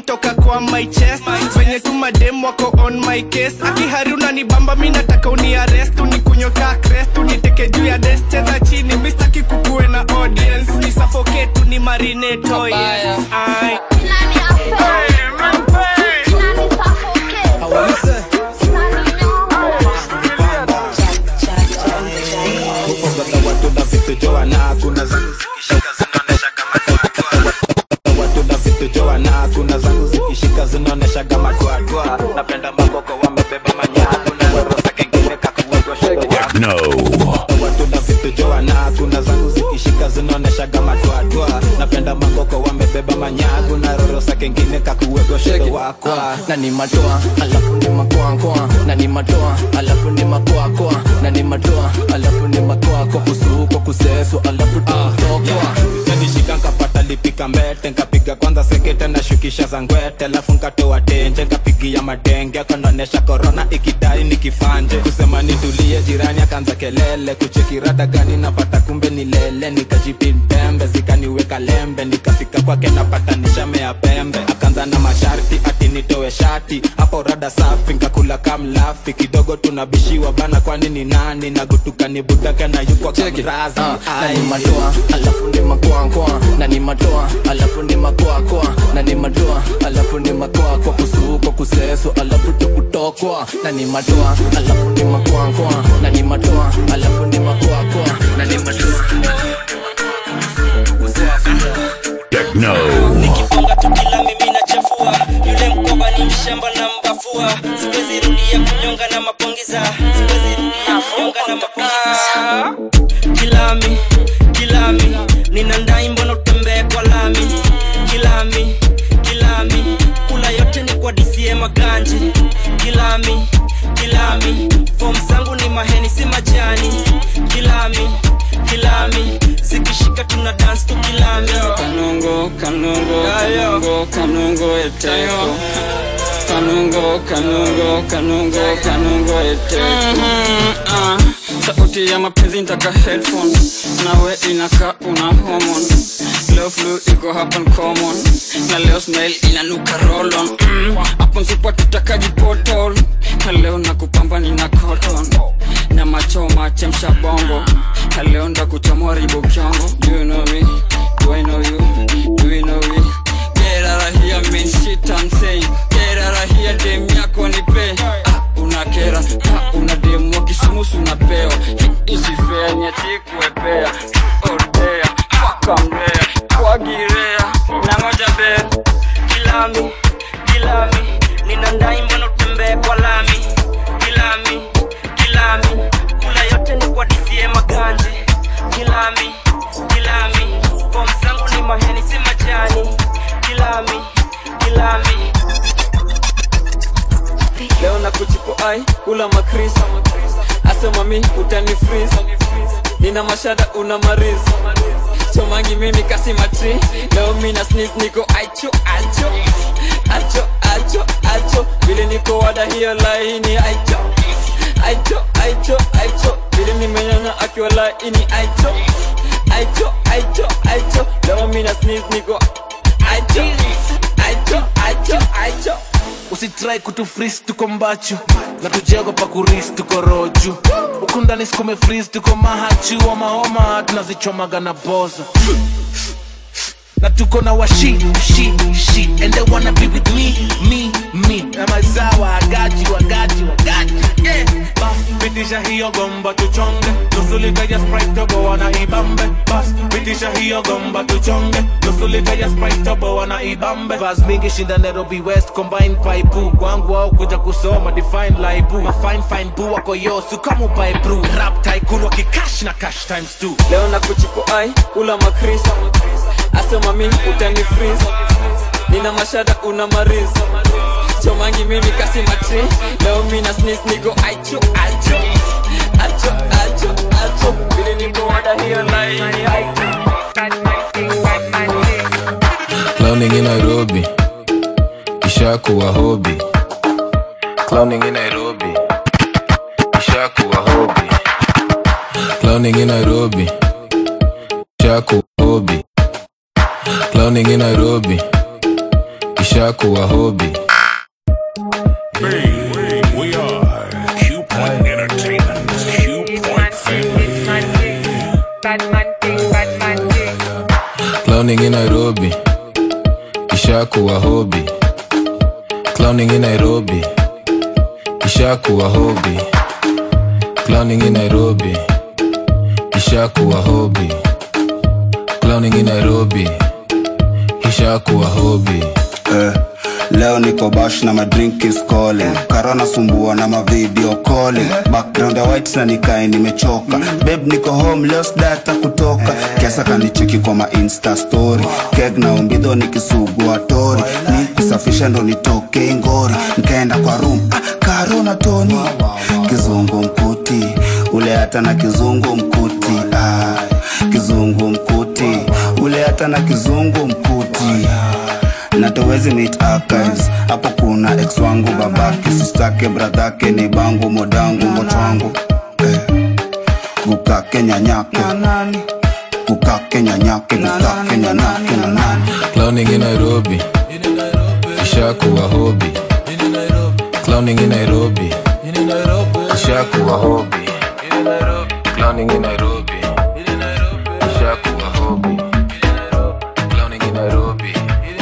on my chest venye tu madem wako on my case akihari unanibamba mi nataka uniarest unikunyoka crest uniteke juu ya des cheza chini mistaki kukuwe na audience ni suffocate ni marinate oh yes Aye. Kufogoza watu na vitu joana kuna zangu zikishika zinaonesha kama watu na vitu joana kuna zangu zikishika zinaonesha kama twatwa napenda maboko wamebeba manyago na roho za kengine kakuwagwa shedo No. watu na vitu joana kuna zangu zikishika zinaonesha kama twatwa napenda maboko wamebeba manyago na roro sa kengine kakuwegwa shedo wakwa na ni matoa alafu ni makoakoa na ni matoa alafu ni makoakoa na ni matoa alafu ni makoako kusuko kuseso alafu tutokwa nishika nkapata lipika mbete nkapiga kwanza sekete na shukisha za ngwete alafu nkatoa tenje nkapigia madenge kanaonesha korona ikidai nikifanje kusema nitulie jirani akaanza kelele kuchekirada gani napata kumbe ni lele nikajipindembe zikaniweka lembe nikafika kwake napata nishamea pembe akaanza na masharti ati nitoe shati hapo rada safi nkakula kamlafi kidogo tunabishiwa bana kwani ni nani nagutuka ni budaka na yukwa kamrazi na ni matoa alafu ni makoakoa na ni matoa alafu ni makoakoa na ni matoa alafu ni makoakoa kusuko kuseso alafu tukutokwa na ni matoa alafu ni makoakoa na ni matoa alafu ni makoakoa na ni matoa Techno. nikifunga tu kila mimi nachafua yule mkoba ni mshamba na mbafua siwezi rudia kunyonga na mapongiza siwezi rudia kunyonga na mapongiza kilami kilami nina ndai mbona utembee kwa lami kilami kilami kula yote ni kwa dca maganji kilami kilami fom zangu ni maheni si majani kilami kilami zikishika tuna dance tu kilami kanungo kanungo kanungo kanungo eteko kanungo kanungo kanungo kanungo eteko Ah, sauti ya mapenzi ntaka headphone nawe inaka una homon leo flu iko hapa ni common na leo smile inanuka rolon mm, hapo nsipa tutakaji potol na leo nakupamba nina cotton na machoma chemsha bongo na leo ndakuchomoa ribo kyongo do you know me do I know you do you know me get out of here man shit I'm saying get out of here dem yako nipe ah, unakera ah, una dem wa kisumusu unapewa Hii isifea nyati kuepea ordea fakamrea kwagirea na moja bea kilami kilami nina ndai mbona utembee kwa lami kilami kilami kula yote ni kwa dca maganji kilami kilami fom zangu ni maheni si majani kilami kilami leo na kuchipo ai kula makris asema mi utani freeze nina mashada una mariz chomangi mimi kasi matri leo mina sneeze niko aicho acho acho acho acho vile niko wada hiyo laini aicho aicho aicho aicho vile nimenyanya akiwa laini aicho aicho aicho aicho leo mina sneeze niko aicho aicho aicho aicho usitrai kutufris tuko mbachu na tujeogopa kuris tuko roju huku ndani sikume fris tuko mahachu wa mahoma tunazichomaga na boza na tuko na washi shi shi and they wanna be with me me me na mazawa agaji wagaji wagaji yeah. bas pitisha hiyo gomba tuchonge nusu lita ya sprite tobo wana ibambe bas pitisha hiyo gomba tuchonge nusu lita ya sprite tobo wana ibambe bas mingi shinda Nairobi West combine pipe kwangu au kuja kusoma define laibu ma fine fine bu wako yosu kama upae brew rap tycoon wakikash na cash times two leo na kuchipo ai kula makris asema mi utani freeze nina mashada una mariz chomangi mimi kasi matri leo mina sneeze niko aicho acho acho acho acho vile niko wada hiyo laini Clowning in Nairobi ishakuwa hobi Clowning in Nairobi ishakuwa hobi Clowning in Nairobi ishakuwa hobi Clowning in Nairobi ishakuwa hobi We are Q Point Entertainment. Q Point Family. clowning in nairobi ishakuwa hobi clowning in nairobi ishakuwa hobi clowning in nairobi ishakuwa hobi clowning in nairobi ishakuwa hobi eh, leo niko bash na madrink is calling karona sumbua na mavideo calling background ya white na nikae nimechoka beb niko home leo sdata kutoka kiasa kanicheki kwa ma insta story keg na umbidho nikisugua tori ni kusafisha ndo nitoke ngori nkaenda kwa room ah, karona toni kizungu mkuti ule hata na kizungu mkuti ah, kizungu mkuti ule hata na kizungu mkuti na tuwezi meet archives hapo kuna ex wangu babake sistake bradhake ni bangu modangu mochwangu eh. gukake nyanyake gukake nyanyake gukake nyanyake na nani clowning in nairobi ishakuwa hobi clowning in nairobi ishakuwa hobi clowning in nairobi ishakuwa hobi clowning in nairobi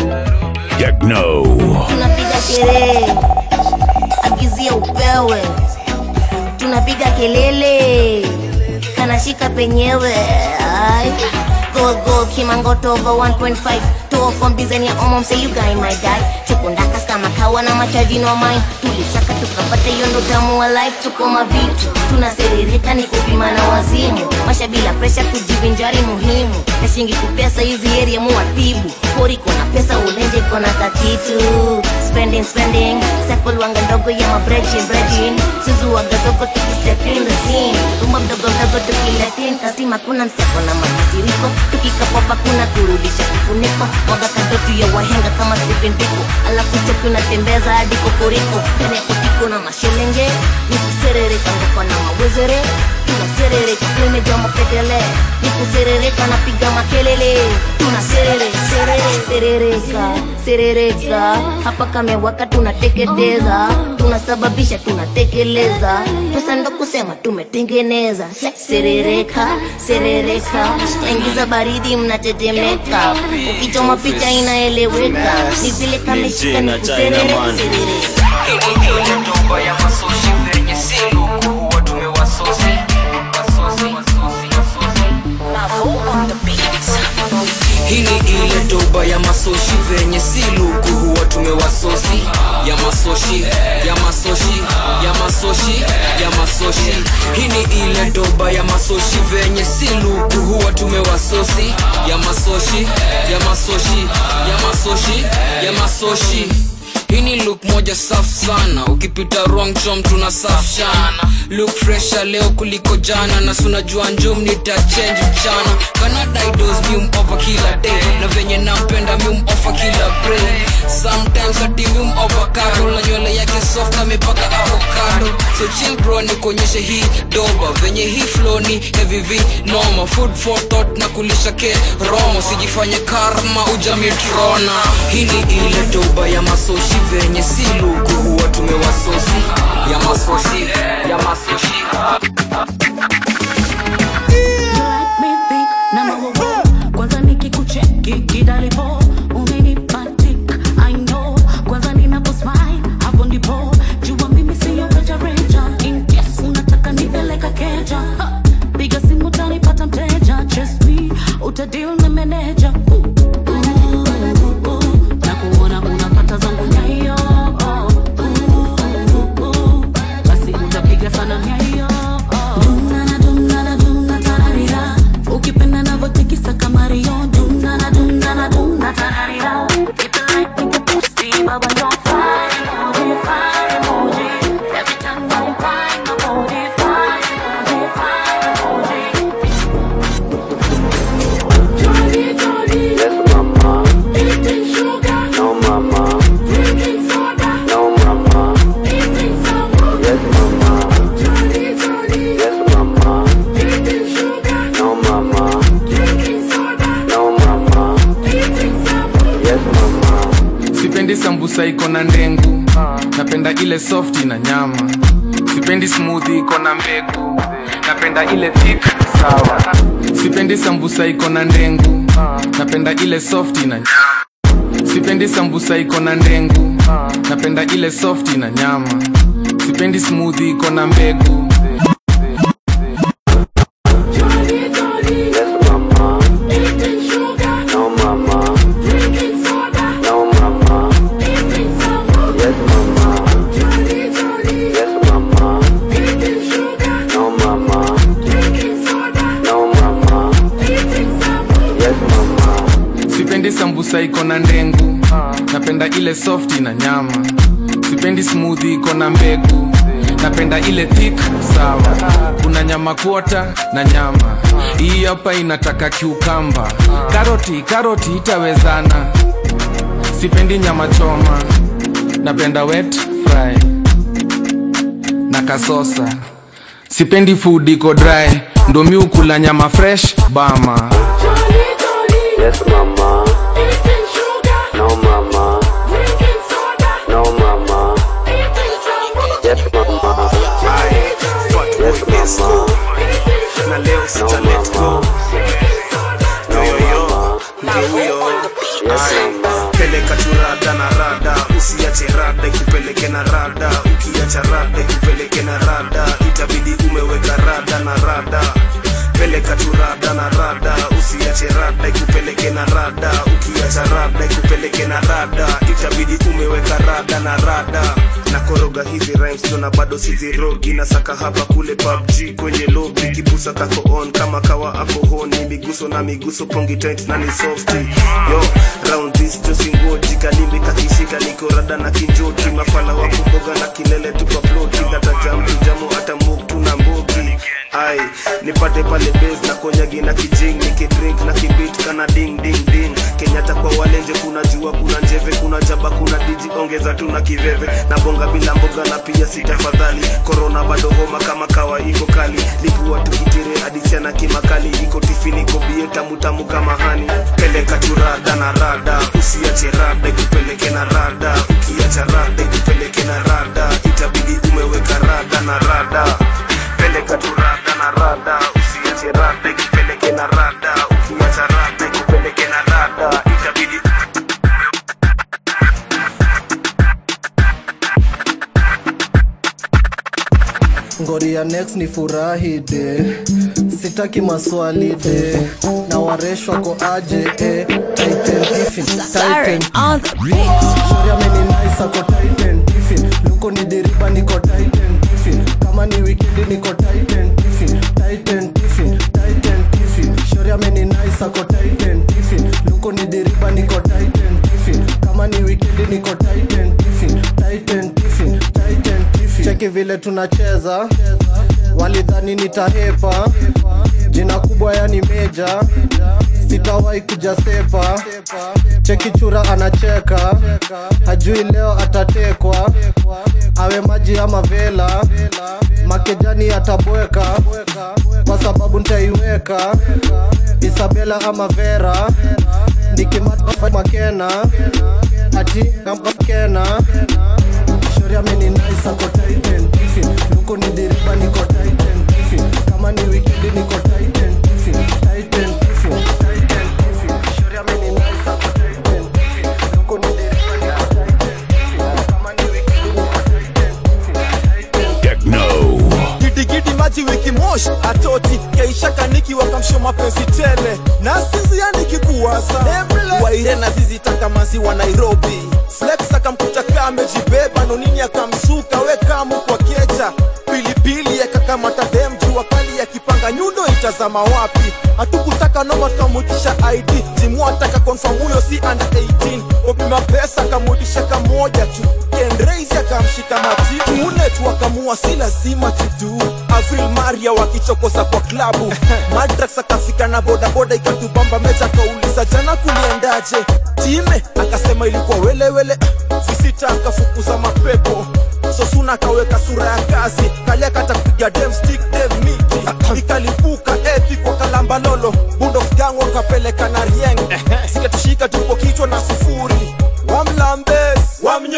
Techno. tunapiga sherehe agizia upewe tunapiga kelele kanashika penyewe Ay. Gold, gold, kimangoto over 1.5 Toa from design ya omom say you guy my die chukundakas kama kawa na machaji no mine tulisaka tukapata hiyo ndo tamu wa life tuko mavitu tunaserereka ni kupima na wazimu masha bila presha kujivinjari muhimu na shingi kupesa hizi area muwatibu pori kona pesa ulenje kona kakitu spending spending sekol wanga ndogo ya mabredin bredin suzu wagazogo tukistep in the scene rumba mdogo mdogo tukiletin kastima kuna mseko na makasiriko tukikapopa kuna kurudisha kifuniko waga kadotu ya wahenga kama sipindiko alafu choki unatembeza hadi kokoriko ndani ya kotiko na mashelenge nikuserereka ngoko na mawezere tunaserereka tumeja mapetele nikuserereka napiga makelele tunaserere serere serereka serereka hapa kamewaka tunateketeza tunasababisha tunatekeleza pesa ndo kusema tumetengeneza Se- serereka serereka naingiza baridi mnatetemeka ukichoma picha inaeleweka ni vile kameshika ni kuserere serereka hii ni ile doba ya masoshi venye si luku huwa tumewasosi ya masoshi ya masoshi ya masoshi ya masoshi hii ni ile doba ya masoshi venye si luku huwa tumewasosi ya masoshi ya masoshi ya masoshi ya masoshi hii ni look moja safu sana ukipita wrong chom tunasafshana look fresha leo kuliko jana na sunajua njum nitachange mchana canada idos mium over kila day na venye nampenda mium over kila brain sometimes ati mium over cattle na nywele yake soft na mipaka avocado so chill bro nikuonyeshe hii doba venye hii flow ni heavy v noma food for thought na kulisha ke romo sijifanye karma ujamitrona hii ni ile doba ya masoshi venye si luku huwa tumewasosi ya masoshi ya masoshi kwanza nikikucheki kidalipo umenipatik i know kwanza ninaposmile hapo ndipo jua mimi siyo rejareja in case unataka nipeleka keja Ha, piga simu tanipata mteja trust me utadil na meneja Uh, uh, uh, na kuona unapata zangu nyayo Uh, uh, uh, uh, basi utapiga sana nyayo sambusa iko na ndengu napenda ile soft na nyama sipendi smoothie iko na mbegu napenda ile thick sawa sipendi sambusa iko na ndengu napenda ile soft na nyama sipendi sambusa iko na ndengu napenda ile soft na nyama sipendi smoothie iko na mbegu sipendi sambusa iko na ndengu napenda ile soft na nyama sipendi smoothie iko na mbegu napenda ile thick sawa kuna nyama kuota na nyama hii hapa inataka kiukamba karoti karoti itawezana sipendi nyama choma napenda wet fry na kasosa sipendi food iko dry ndo mi ukula nyama fresh bama Yes, mama. No, mama. No, mama. Yes, mama. Yes, mama. na leo sita let go yoyoyo ndio peleka tu rada na rada usiache rada ikupeleke na rada ukiacha rada ikupeleke na rada itabidi umeweka rada na rada peleka tu rada na rada usiache rada ikupeleke na rada ukiacha rada ikupeleke na rada itabidi umeweka rada na rada na koroga hizi rhymes tuna bado sizirogi na saka hapa kule PUBG kwenye lobby kibusa kako on kama kawa ako honi miguso na miguso pongi tight na ni softy yo round this josingoji kalimbi kakishika niko rada na kinjoki mafala wa kuboga na kilele tupa ploti data jam tujamu hata muk tuna mbogi ai nipate pale base na konyagi na kijing nikidrink na kibit kana ding ding ding kenyatta kwa walenje kuna jua kuna njeve kuna jaba kuna diji ongeza tu na kiveve na bonga bila mboga na pia sitafadhali korona bado homa kama kawa iko kali lipua tukitire adisiana kimakali iko tifini kobie tamu tamu kama hani peleka tu rada na rada usiache rada ikupeleke na rada ukiacha rada ikupeleke na rada itabidi umeweka rada na rada peleka tu rada na rada usiache rada ikupeleke na rada ukiacha rada ikupeleke na rada itabidi ngori ya next ni furahi de sitaki maswali de na wareshwa ko aje eh. Titan Tiffin, Titan. Shori ameninaisa ko Titan Tiffin. luko ni diriba niko Titan Tiffin. kama ni wikendi niko Titan Tiffin. Titan Tiffin, Titan Tiffin. shori ameninaisa ko Titan Tiffin. luko ni diriba niko Titan Tiffin. kama ni wikendi niko Titan Tiffin. Titan Tiffin, Titan Tiffin. cheki vile tunacheza walidhani nitahepa jina kubwa yani meja sitawahi kuja sepa cheki chura anacheka hajui leo atatekwa awe maji ama vela makejani atabweka kwa sababu ntaiweka isabela ama vera nikimata makena ati kamkena shori ameninaisa ko Titan Tiffin. luko ni diriba niko Titan Tiffin. kama ni wikendi niko Titan Tiffin. Titan Tiffin, Titan Tiffin. shori ameninaisa ko Titan Tiffin. luko ni diriba niko Titan Tiffin. kama ni wikendi niko Titan Tiffin. Techno. gidigidi maji wiki mosh atoti keisha kaniki wakamsho mapenzi tele na sizi yanikikuwasa waire na zizi taka maziwa nairobi flex akamkuta kamejibeba nonini akamsuka we kamu kwa keja pilipili yakakamata dem jua kali yakipanga nyundo itazama wapi hatukutaka noma tukamutisha id jimuataka confirm huyo si under 18 wapima pesa akamudisha kamoja tu kenreisi akamshika matitu mune tu akamua si lazima tudu avril maria wakichokoza kwa klabu madrax akafika na bodaboda ikatubamba mecha kauliza jana kuliendaje time akasema ilikuwa welewele visita akafukuza mapepo sosuna akaweka sura ya kazi kalia katakupiga dem stick dem miti ikalipuka epi kwa kalambalolo bundofgang wakapeleka na rieng zikatushika tupo kichwa na sufuri wamlambes wamnyo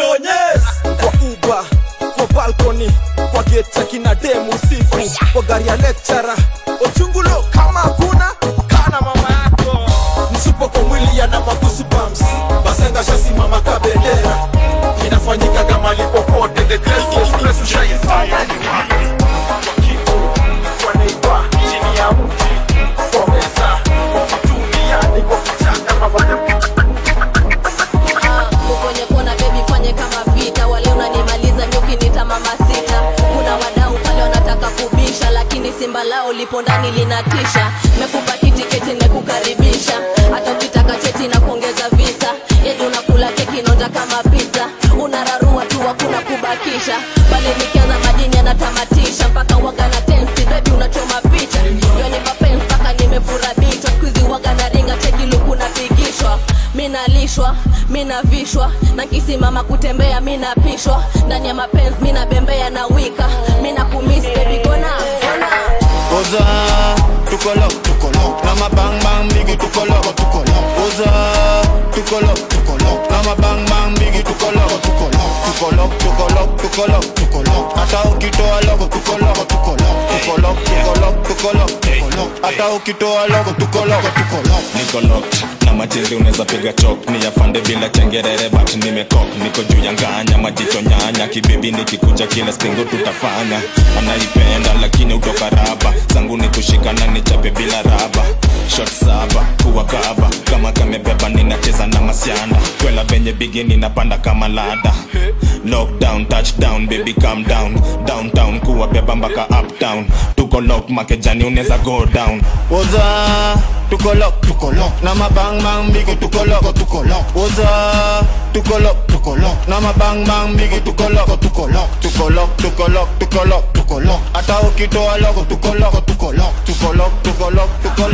kutamatisha mekupa kitiketi mekukaribisha hata ukitaka cheti na kuongeza visa yedi unakula keki nonja kama pizza unararua tu hakuna kubakisha pale nikianza madini anatamatisha mpaka waga na tensi bebi unachoma picha yoni mapenzi mpaka nimefurabishwa skuizi waga na ringa tegiluku napigishwa minalishwa minavishwa na kisimama kutembea minapishwa ndani ya mapenzi minabembea na wika minakumis bebi gona gona Oza, tukolo, tukolo, na mabang bang bigi tukolo, tukolo. Oza, tukolo, tukolo, na mabang bang bigi tukolo, tukolo. Tukolo, tukolo, tukolo, tukolo. Hata ukitoa logo tukolo, tukolo. Tukolo, tukolo, tukolo, tukolo. Hata ukitoa logo tukolo, tukolo. niko locked na machizi unaweza piga chok ni yafande bila chengerere but nimekok niko juu ya nganya majicho nyanya kibibi nikikuja kila stingo tutafanya anaipenda lakini utoka raba zangu ni kushikana nichape bila raba shot saba kuwa kaba kama kamebeba ninacheza na masianda kwela venye bigi ninapanda kama lada lockdown touchdown baby calm down downtown kuwa beba mpaka uptown tuko lock makejani unaweza go down Oza, tukolo, tukolo, na mabang bang bigi tukolo, tukolo. Oza, tukolo, tukolo, na mabang bang bigi tukolo, tukolo. Tukolo, tukolo, tukolo, tukolo. Hata ukitoa logo tukolo, tukolo. Tukolo, tukolo, tukolo.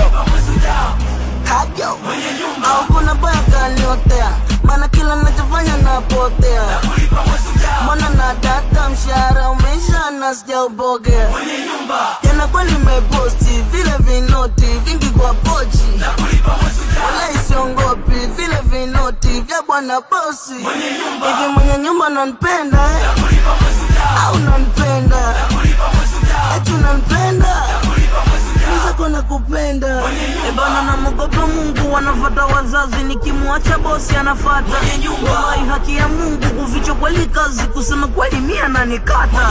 Hajo au kuna baya kaniotea, maana kila nachofanya napotea. Mbona na data mshahara umeisha na sijaupokea. Jana kweli nimeposti vile vinoti vingi kwa pochi, wala isiongopi vile vinoti vya bwana bosi. Hivi mwenye nyumba nanipenda eh? au nanipenda eti unanipenda mwenzako nakupenda ebana namogopa mungu wanafata wazazi nikimwacha bosi anafata wai haki ya mungu kuficha kweli kazi kusema kweli mia nanikata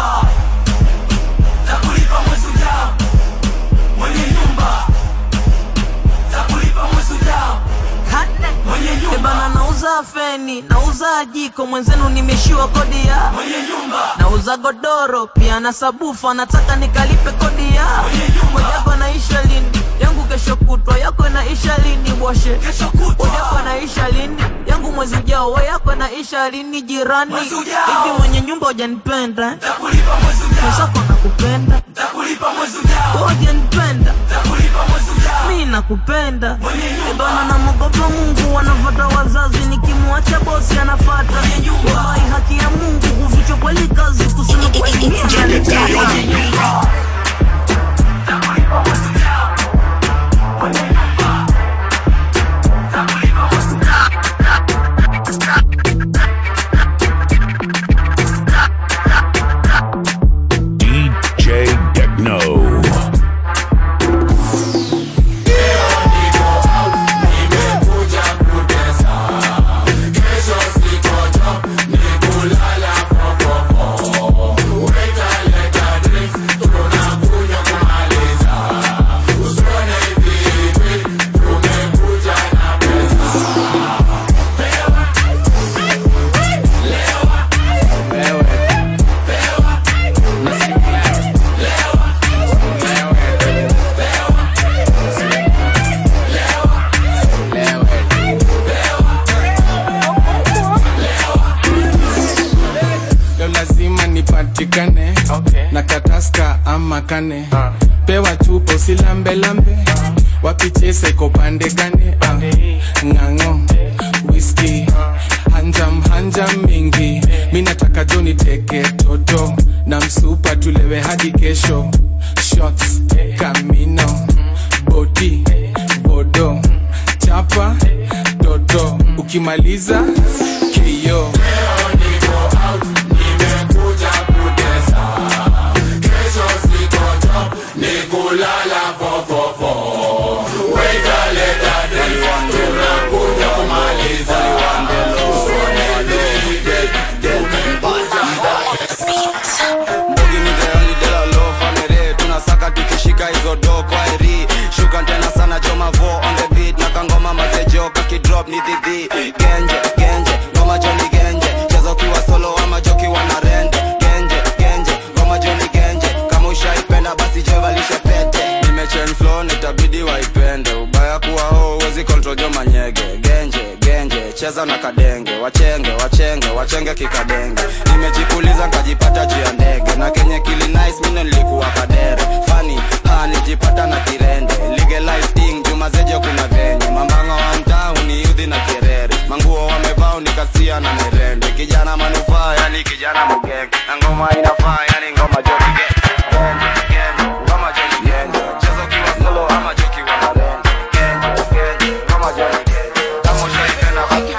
ebana nauza feni nauza jiko mwenzenu nimeshiwa kodi ya nauza godoro pia na sabufa nataka nikalipe kodi ya mojako naisha lini yangu kesho kutwa yako inaisha lini bwashe yako naisha lini yangu mwezi ujao wa yako naisha lini jirani hivi mwenye nyumba hujanipenda mwenzako nakupenda hujanipenda mi nakupenda ebana namogopa mungu wanafata wazazi nikimwacha bosi anafata wai haki ya mungu kuficha kweli kazi kusema kweli mimi nanikata. DJ Techno. leo lazima nipatikane na kataska ama kane pewa chupa usilambelambe wapichese kopande gane ah, ng'ang'o whisky hanjam hanjam mingi mi nataka joni teke toto na msupa tulewe hadi kesho shots kamino boti bodo chapa toto ukimaliza kio nikulala fofofo wetaleta tunakuja kumaliza Mbogi ni the only de la low family tunasaka tukishika hizo do kwa eri shuka tena sana joma vo on the beat na kangoma mazejo kakidrop ni dhidhi genje genje ngoma joni genje cheza ukiwa solo ama joki wana rende genje genje ngoma joni genje kama ushaipenda basi jevalishe pete chain flow nitabidi waipende ubaya kuwa ho uwezi control jo manyege genje genje cheza na kadenge wachenge wachenge wachenge kikadenge nimejipuliza nkajipata juu ya ndege na kenye kili nice mino nilikuwa kadere fani ha nijipata na kirende legalize thing jumazejo kuna venye mambanga wa mtaa uniudhi na kirere manguo wamevaa unikasia na merende kijana manufaa yani kijana mugenge na ngoma inafaa yani ngoma jokige ngoma jokigenge cheza ukiwa solo ama jokiwa na rende Genje, genje, ngoma jokigenge kama ushaipenda basi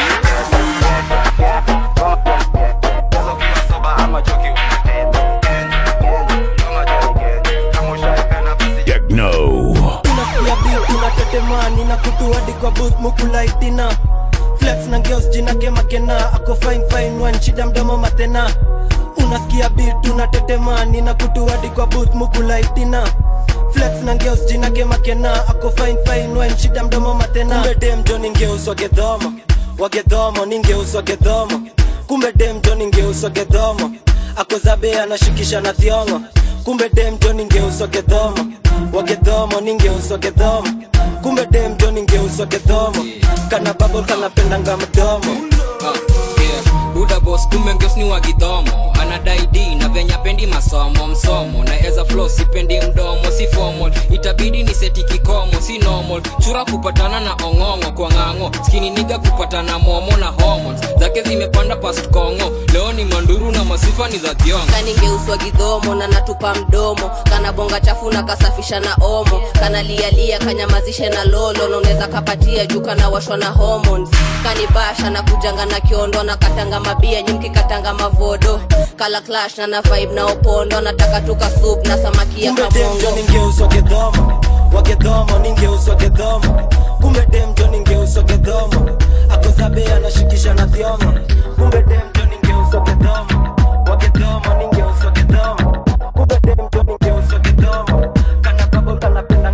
Techno. unasikia beat unatetemani na kutu hadi kwa booth mukulaitina flex na ngeos jina kemakena ako fine fine one shida mdomo matena unasikia beat unatetemani na kutu hadi kwa booth mukulaitina flex na ngeos jina kemakena ako fine fine one shida mdomo matena kumbe dem jo ningeuswa gedhomo wagedhomo ningeuswa gedhomo kumbe dem jo ningeuswa gedhomo ako zabe anashikisha na thiongo kumbe dem jo ningeuswa gedhomo wagedhomo ningeuswa gedhomo kumbe dem jo ningeuswa gedhomo kana babo kanapendanga mdomo buda bos kumbe ngeos ni wagidhomo anadai d na venya pendi masomo msomo na eza flo sipendi mdomo si formal itabidi ni seti kikomo si normal chura kupatana na ong'ong'o kwa ng'ang'o skini niga kupatana momo na hormones zake zimepanda past kongo leo ni manduru na masifa ni za thiongo kaningeuswa gidhomo na natupa mdomo kana bonga chafu na kasafisha na omo kana lialia kanyamazishe na lolo na unaweza kapatia juu kana washwa na hormones kanibasha na kujanga na kiondo na katanga mabia nyimki katanga mavodo kala clash na na vibe na opondo nataka tuka soup na samaki ya kumbe dem jo kamongo ningeuswa gedhomo wagedhomo ningeuswa gedhomo kumbe dem jo ningeuswa gedhomo ako zabe anashikisha na thiongo kumbe dem jo ningeuswa gedhomo wagedhomo ningeuswa gedhomo kumbe dem jo ningeuswa gedhomo kana babo kanapenda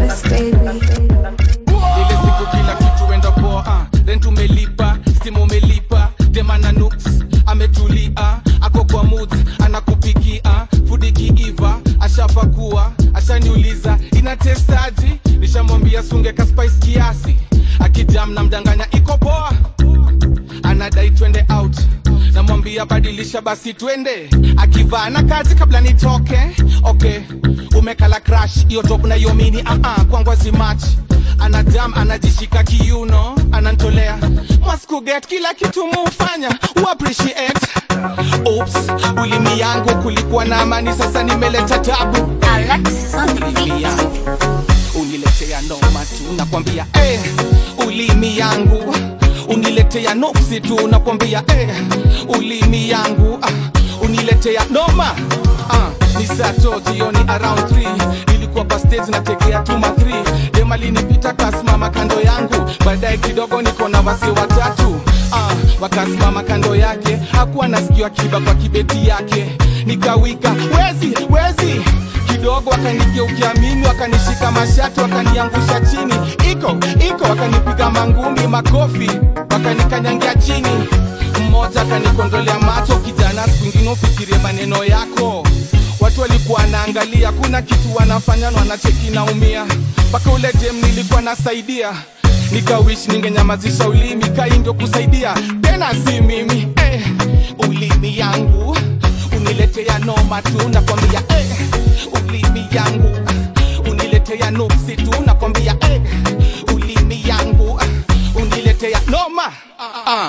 ile siku kila kitu enda poa uh. rent umelipa stima umelipa demana nuks ametulia ako kwa moods anakupikia fudi kiiva ashapakua ashaniuliza inatestaji nishamwambia sunge ka spice kiasi akijam na mdanganya iko poa anadai twende out namwambia badilisha basi twende akivaa na kazi kabla nitoke okay umekala crash hiyo top na hiyo mini uh -uh, kwangwazi match anadam anajishika kiuno anantolea maskuget kila kitu muufanya uappreciate Oops, ulimi yangu kulikuwa na amani sasa nimeleta tabu ulimi yangu uniletea noma tu nakwambia eh, ulimi yangu uniletea nopsi tu nakwambia eh, ulimi yangu ah, uniletea noma ah, ni sato jioni around 3 nilikuwa kwa stage nategea tuma 3 demalinipita kasimama kando yangu baadaye kidogo niko na wasi watatu ah, wakasimama kando yake hakuwa nasikiwa kiba kwa kibeti yake nikawika wezi wezi kidogo wakanigeukia mimi wakanishika mashati wakaniangusha chini iko iko wakanipiga mangumi makofi wakanikanyangia chini mmoja akanikondolea macho kijana siku ingine ufikirie maneno yako watu walikuwa wanaangalia kuna kitu wanafanya na wanacheki naumia mpaka ule dem nilikuwa nasaidia nikawish ningenyamazisha ulimi kaindio kusaidia tena si mimi eh, ulimi yangu uniletea noma tu nakwambia eh, ulimi yangu uniletea nupsi tu nakwambia eh, ulimi yangu uniletea noma ah.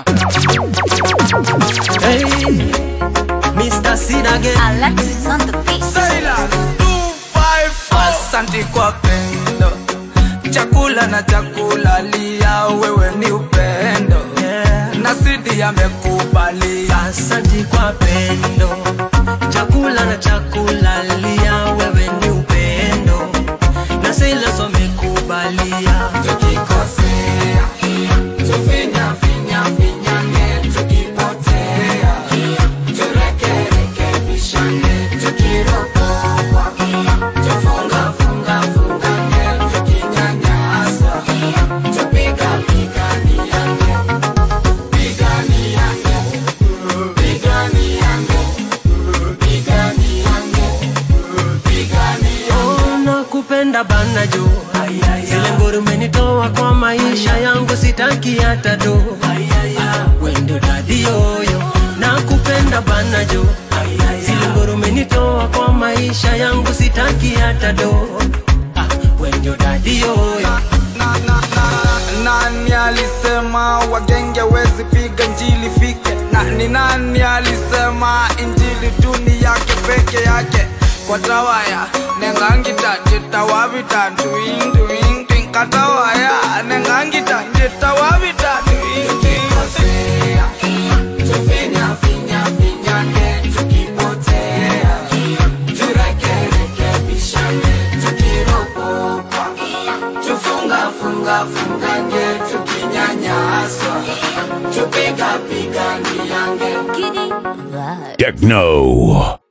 Hey, Mr. Sin again. Alexis on the beat. Silas. Asante kwa pendo, chakula na chakula lia, wewe ni upendo na sidi amekubalia. Asante kwa pendo, chakula na chakula lia, wewe ni upendo na Silas wamekubalia. Tukikosea tufinya finya finyane, tukipotea turekerekebishane, tukiropoa tufunga funga fungane, tukinyanyaswa tupiga piganiane, piganiane, piganiane, piganiane. bana jo zile ngori umenitoa kwa maisha yangu sitaki hata do wendo dadi yoyo nakupenda bana jo zile ngori umenitoa kwa maisha yangu sitaki hata do Ah, wendo dadi yoyo nani alisema wagenge wezi piga njili fike na ni nani alisema injili tuni yake peke yake kwa tawaya nengangita jitawavita tuintuintuin katawaya nengangita jitawavita tuintuinkosea tufinyafinyafinyane tukipotea turekerekebishane tukiropokwa tufungafungafungange tukinyanyaswa tupigapiganiange Techno.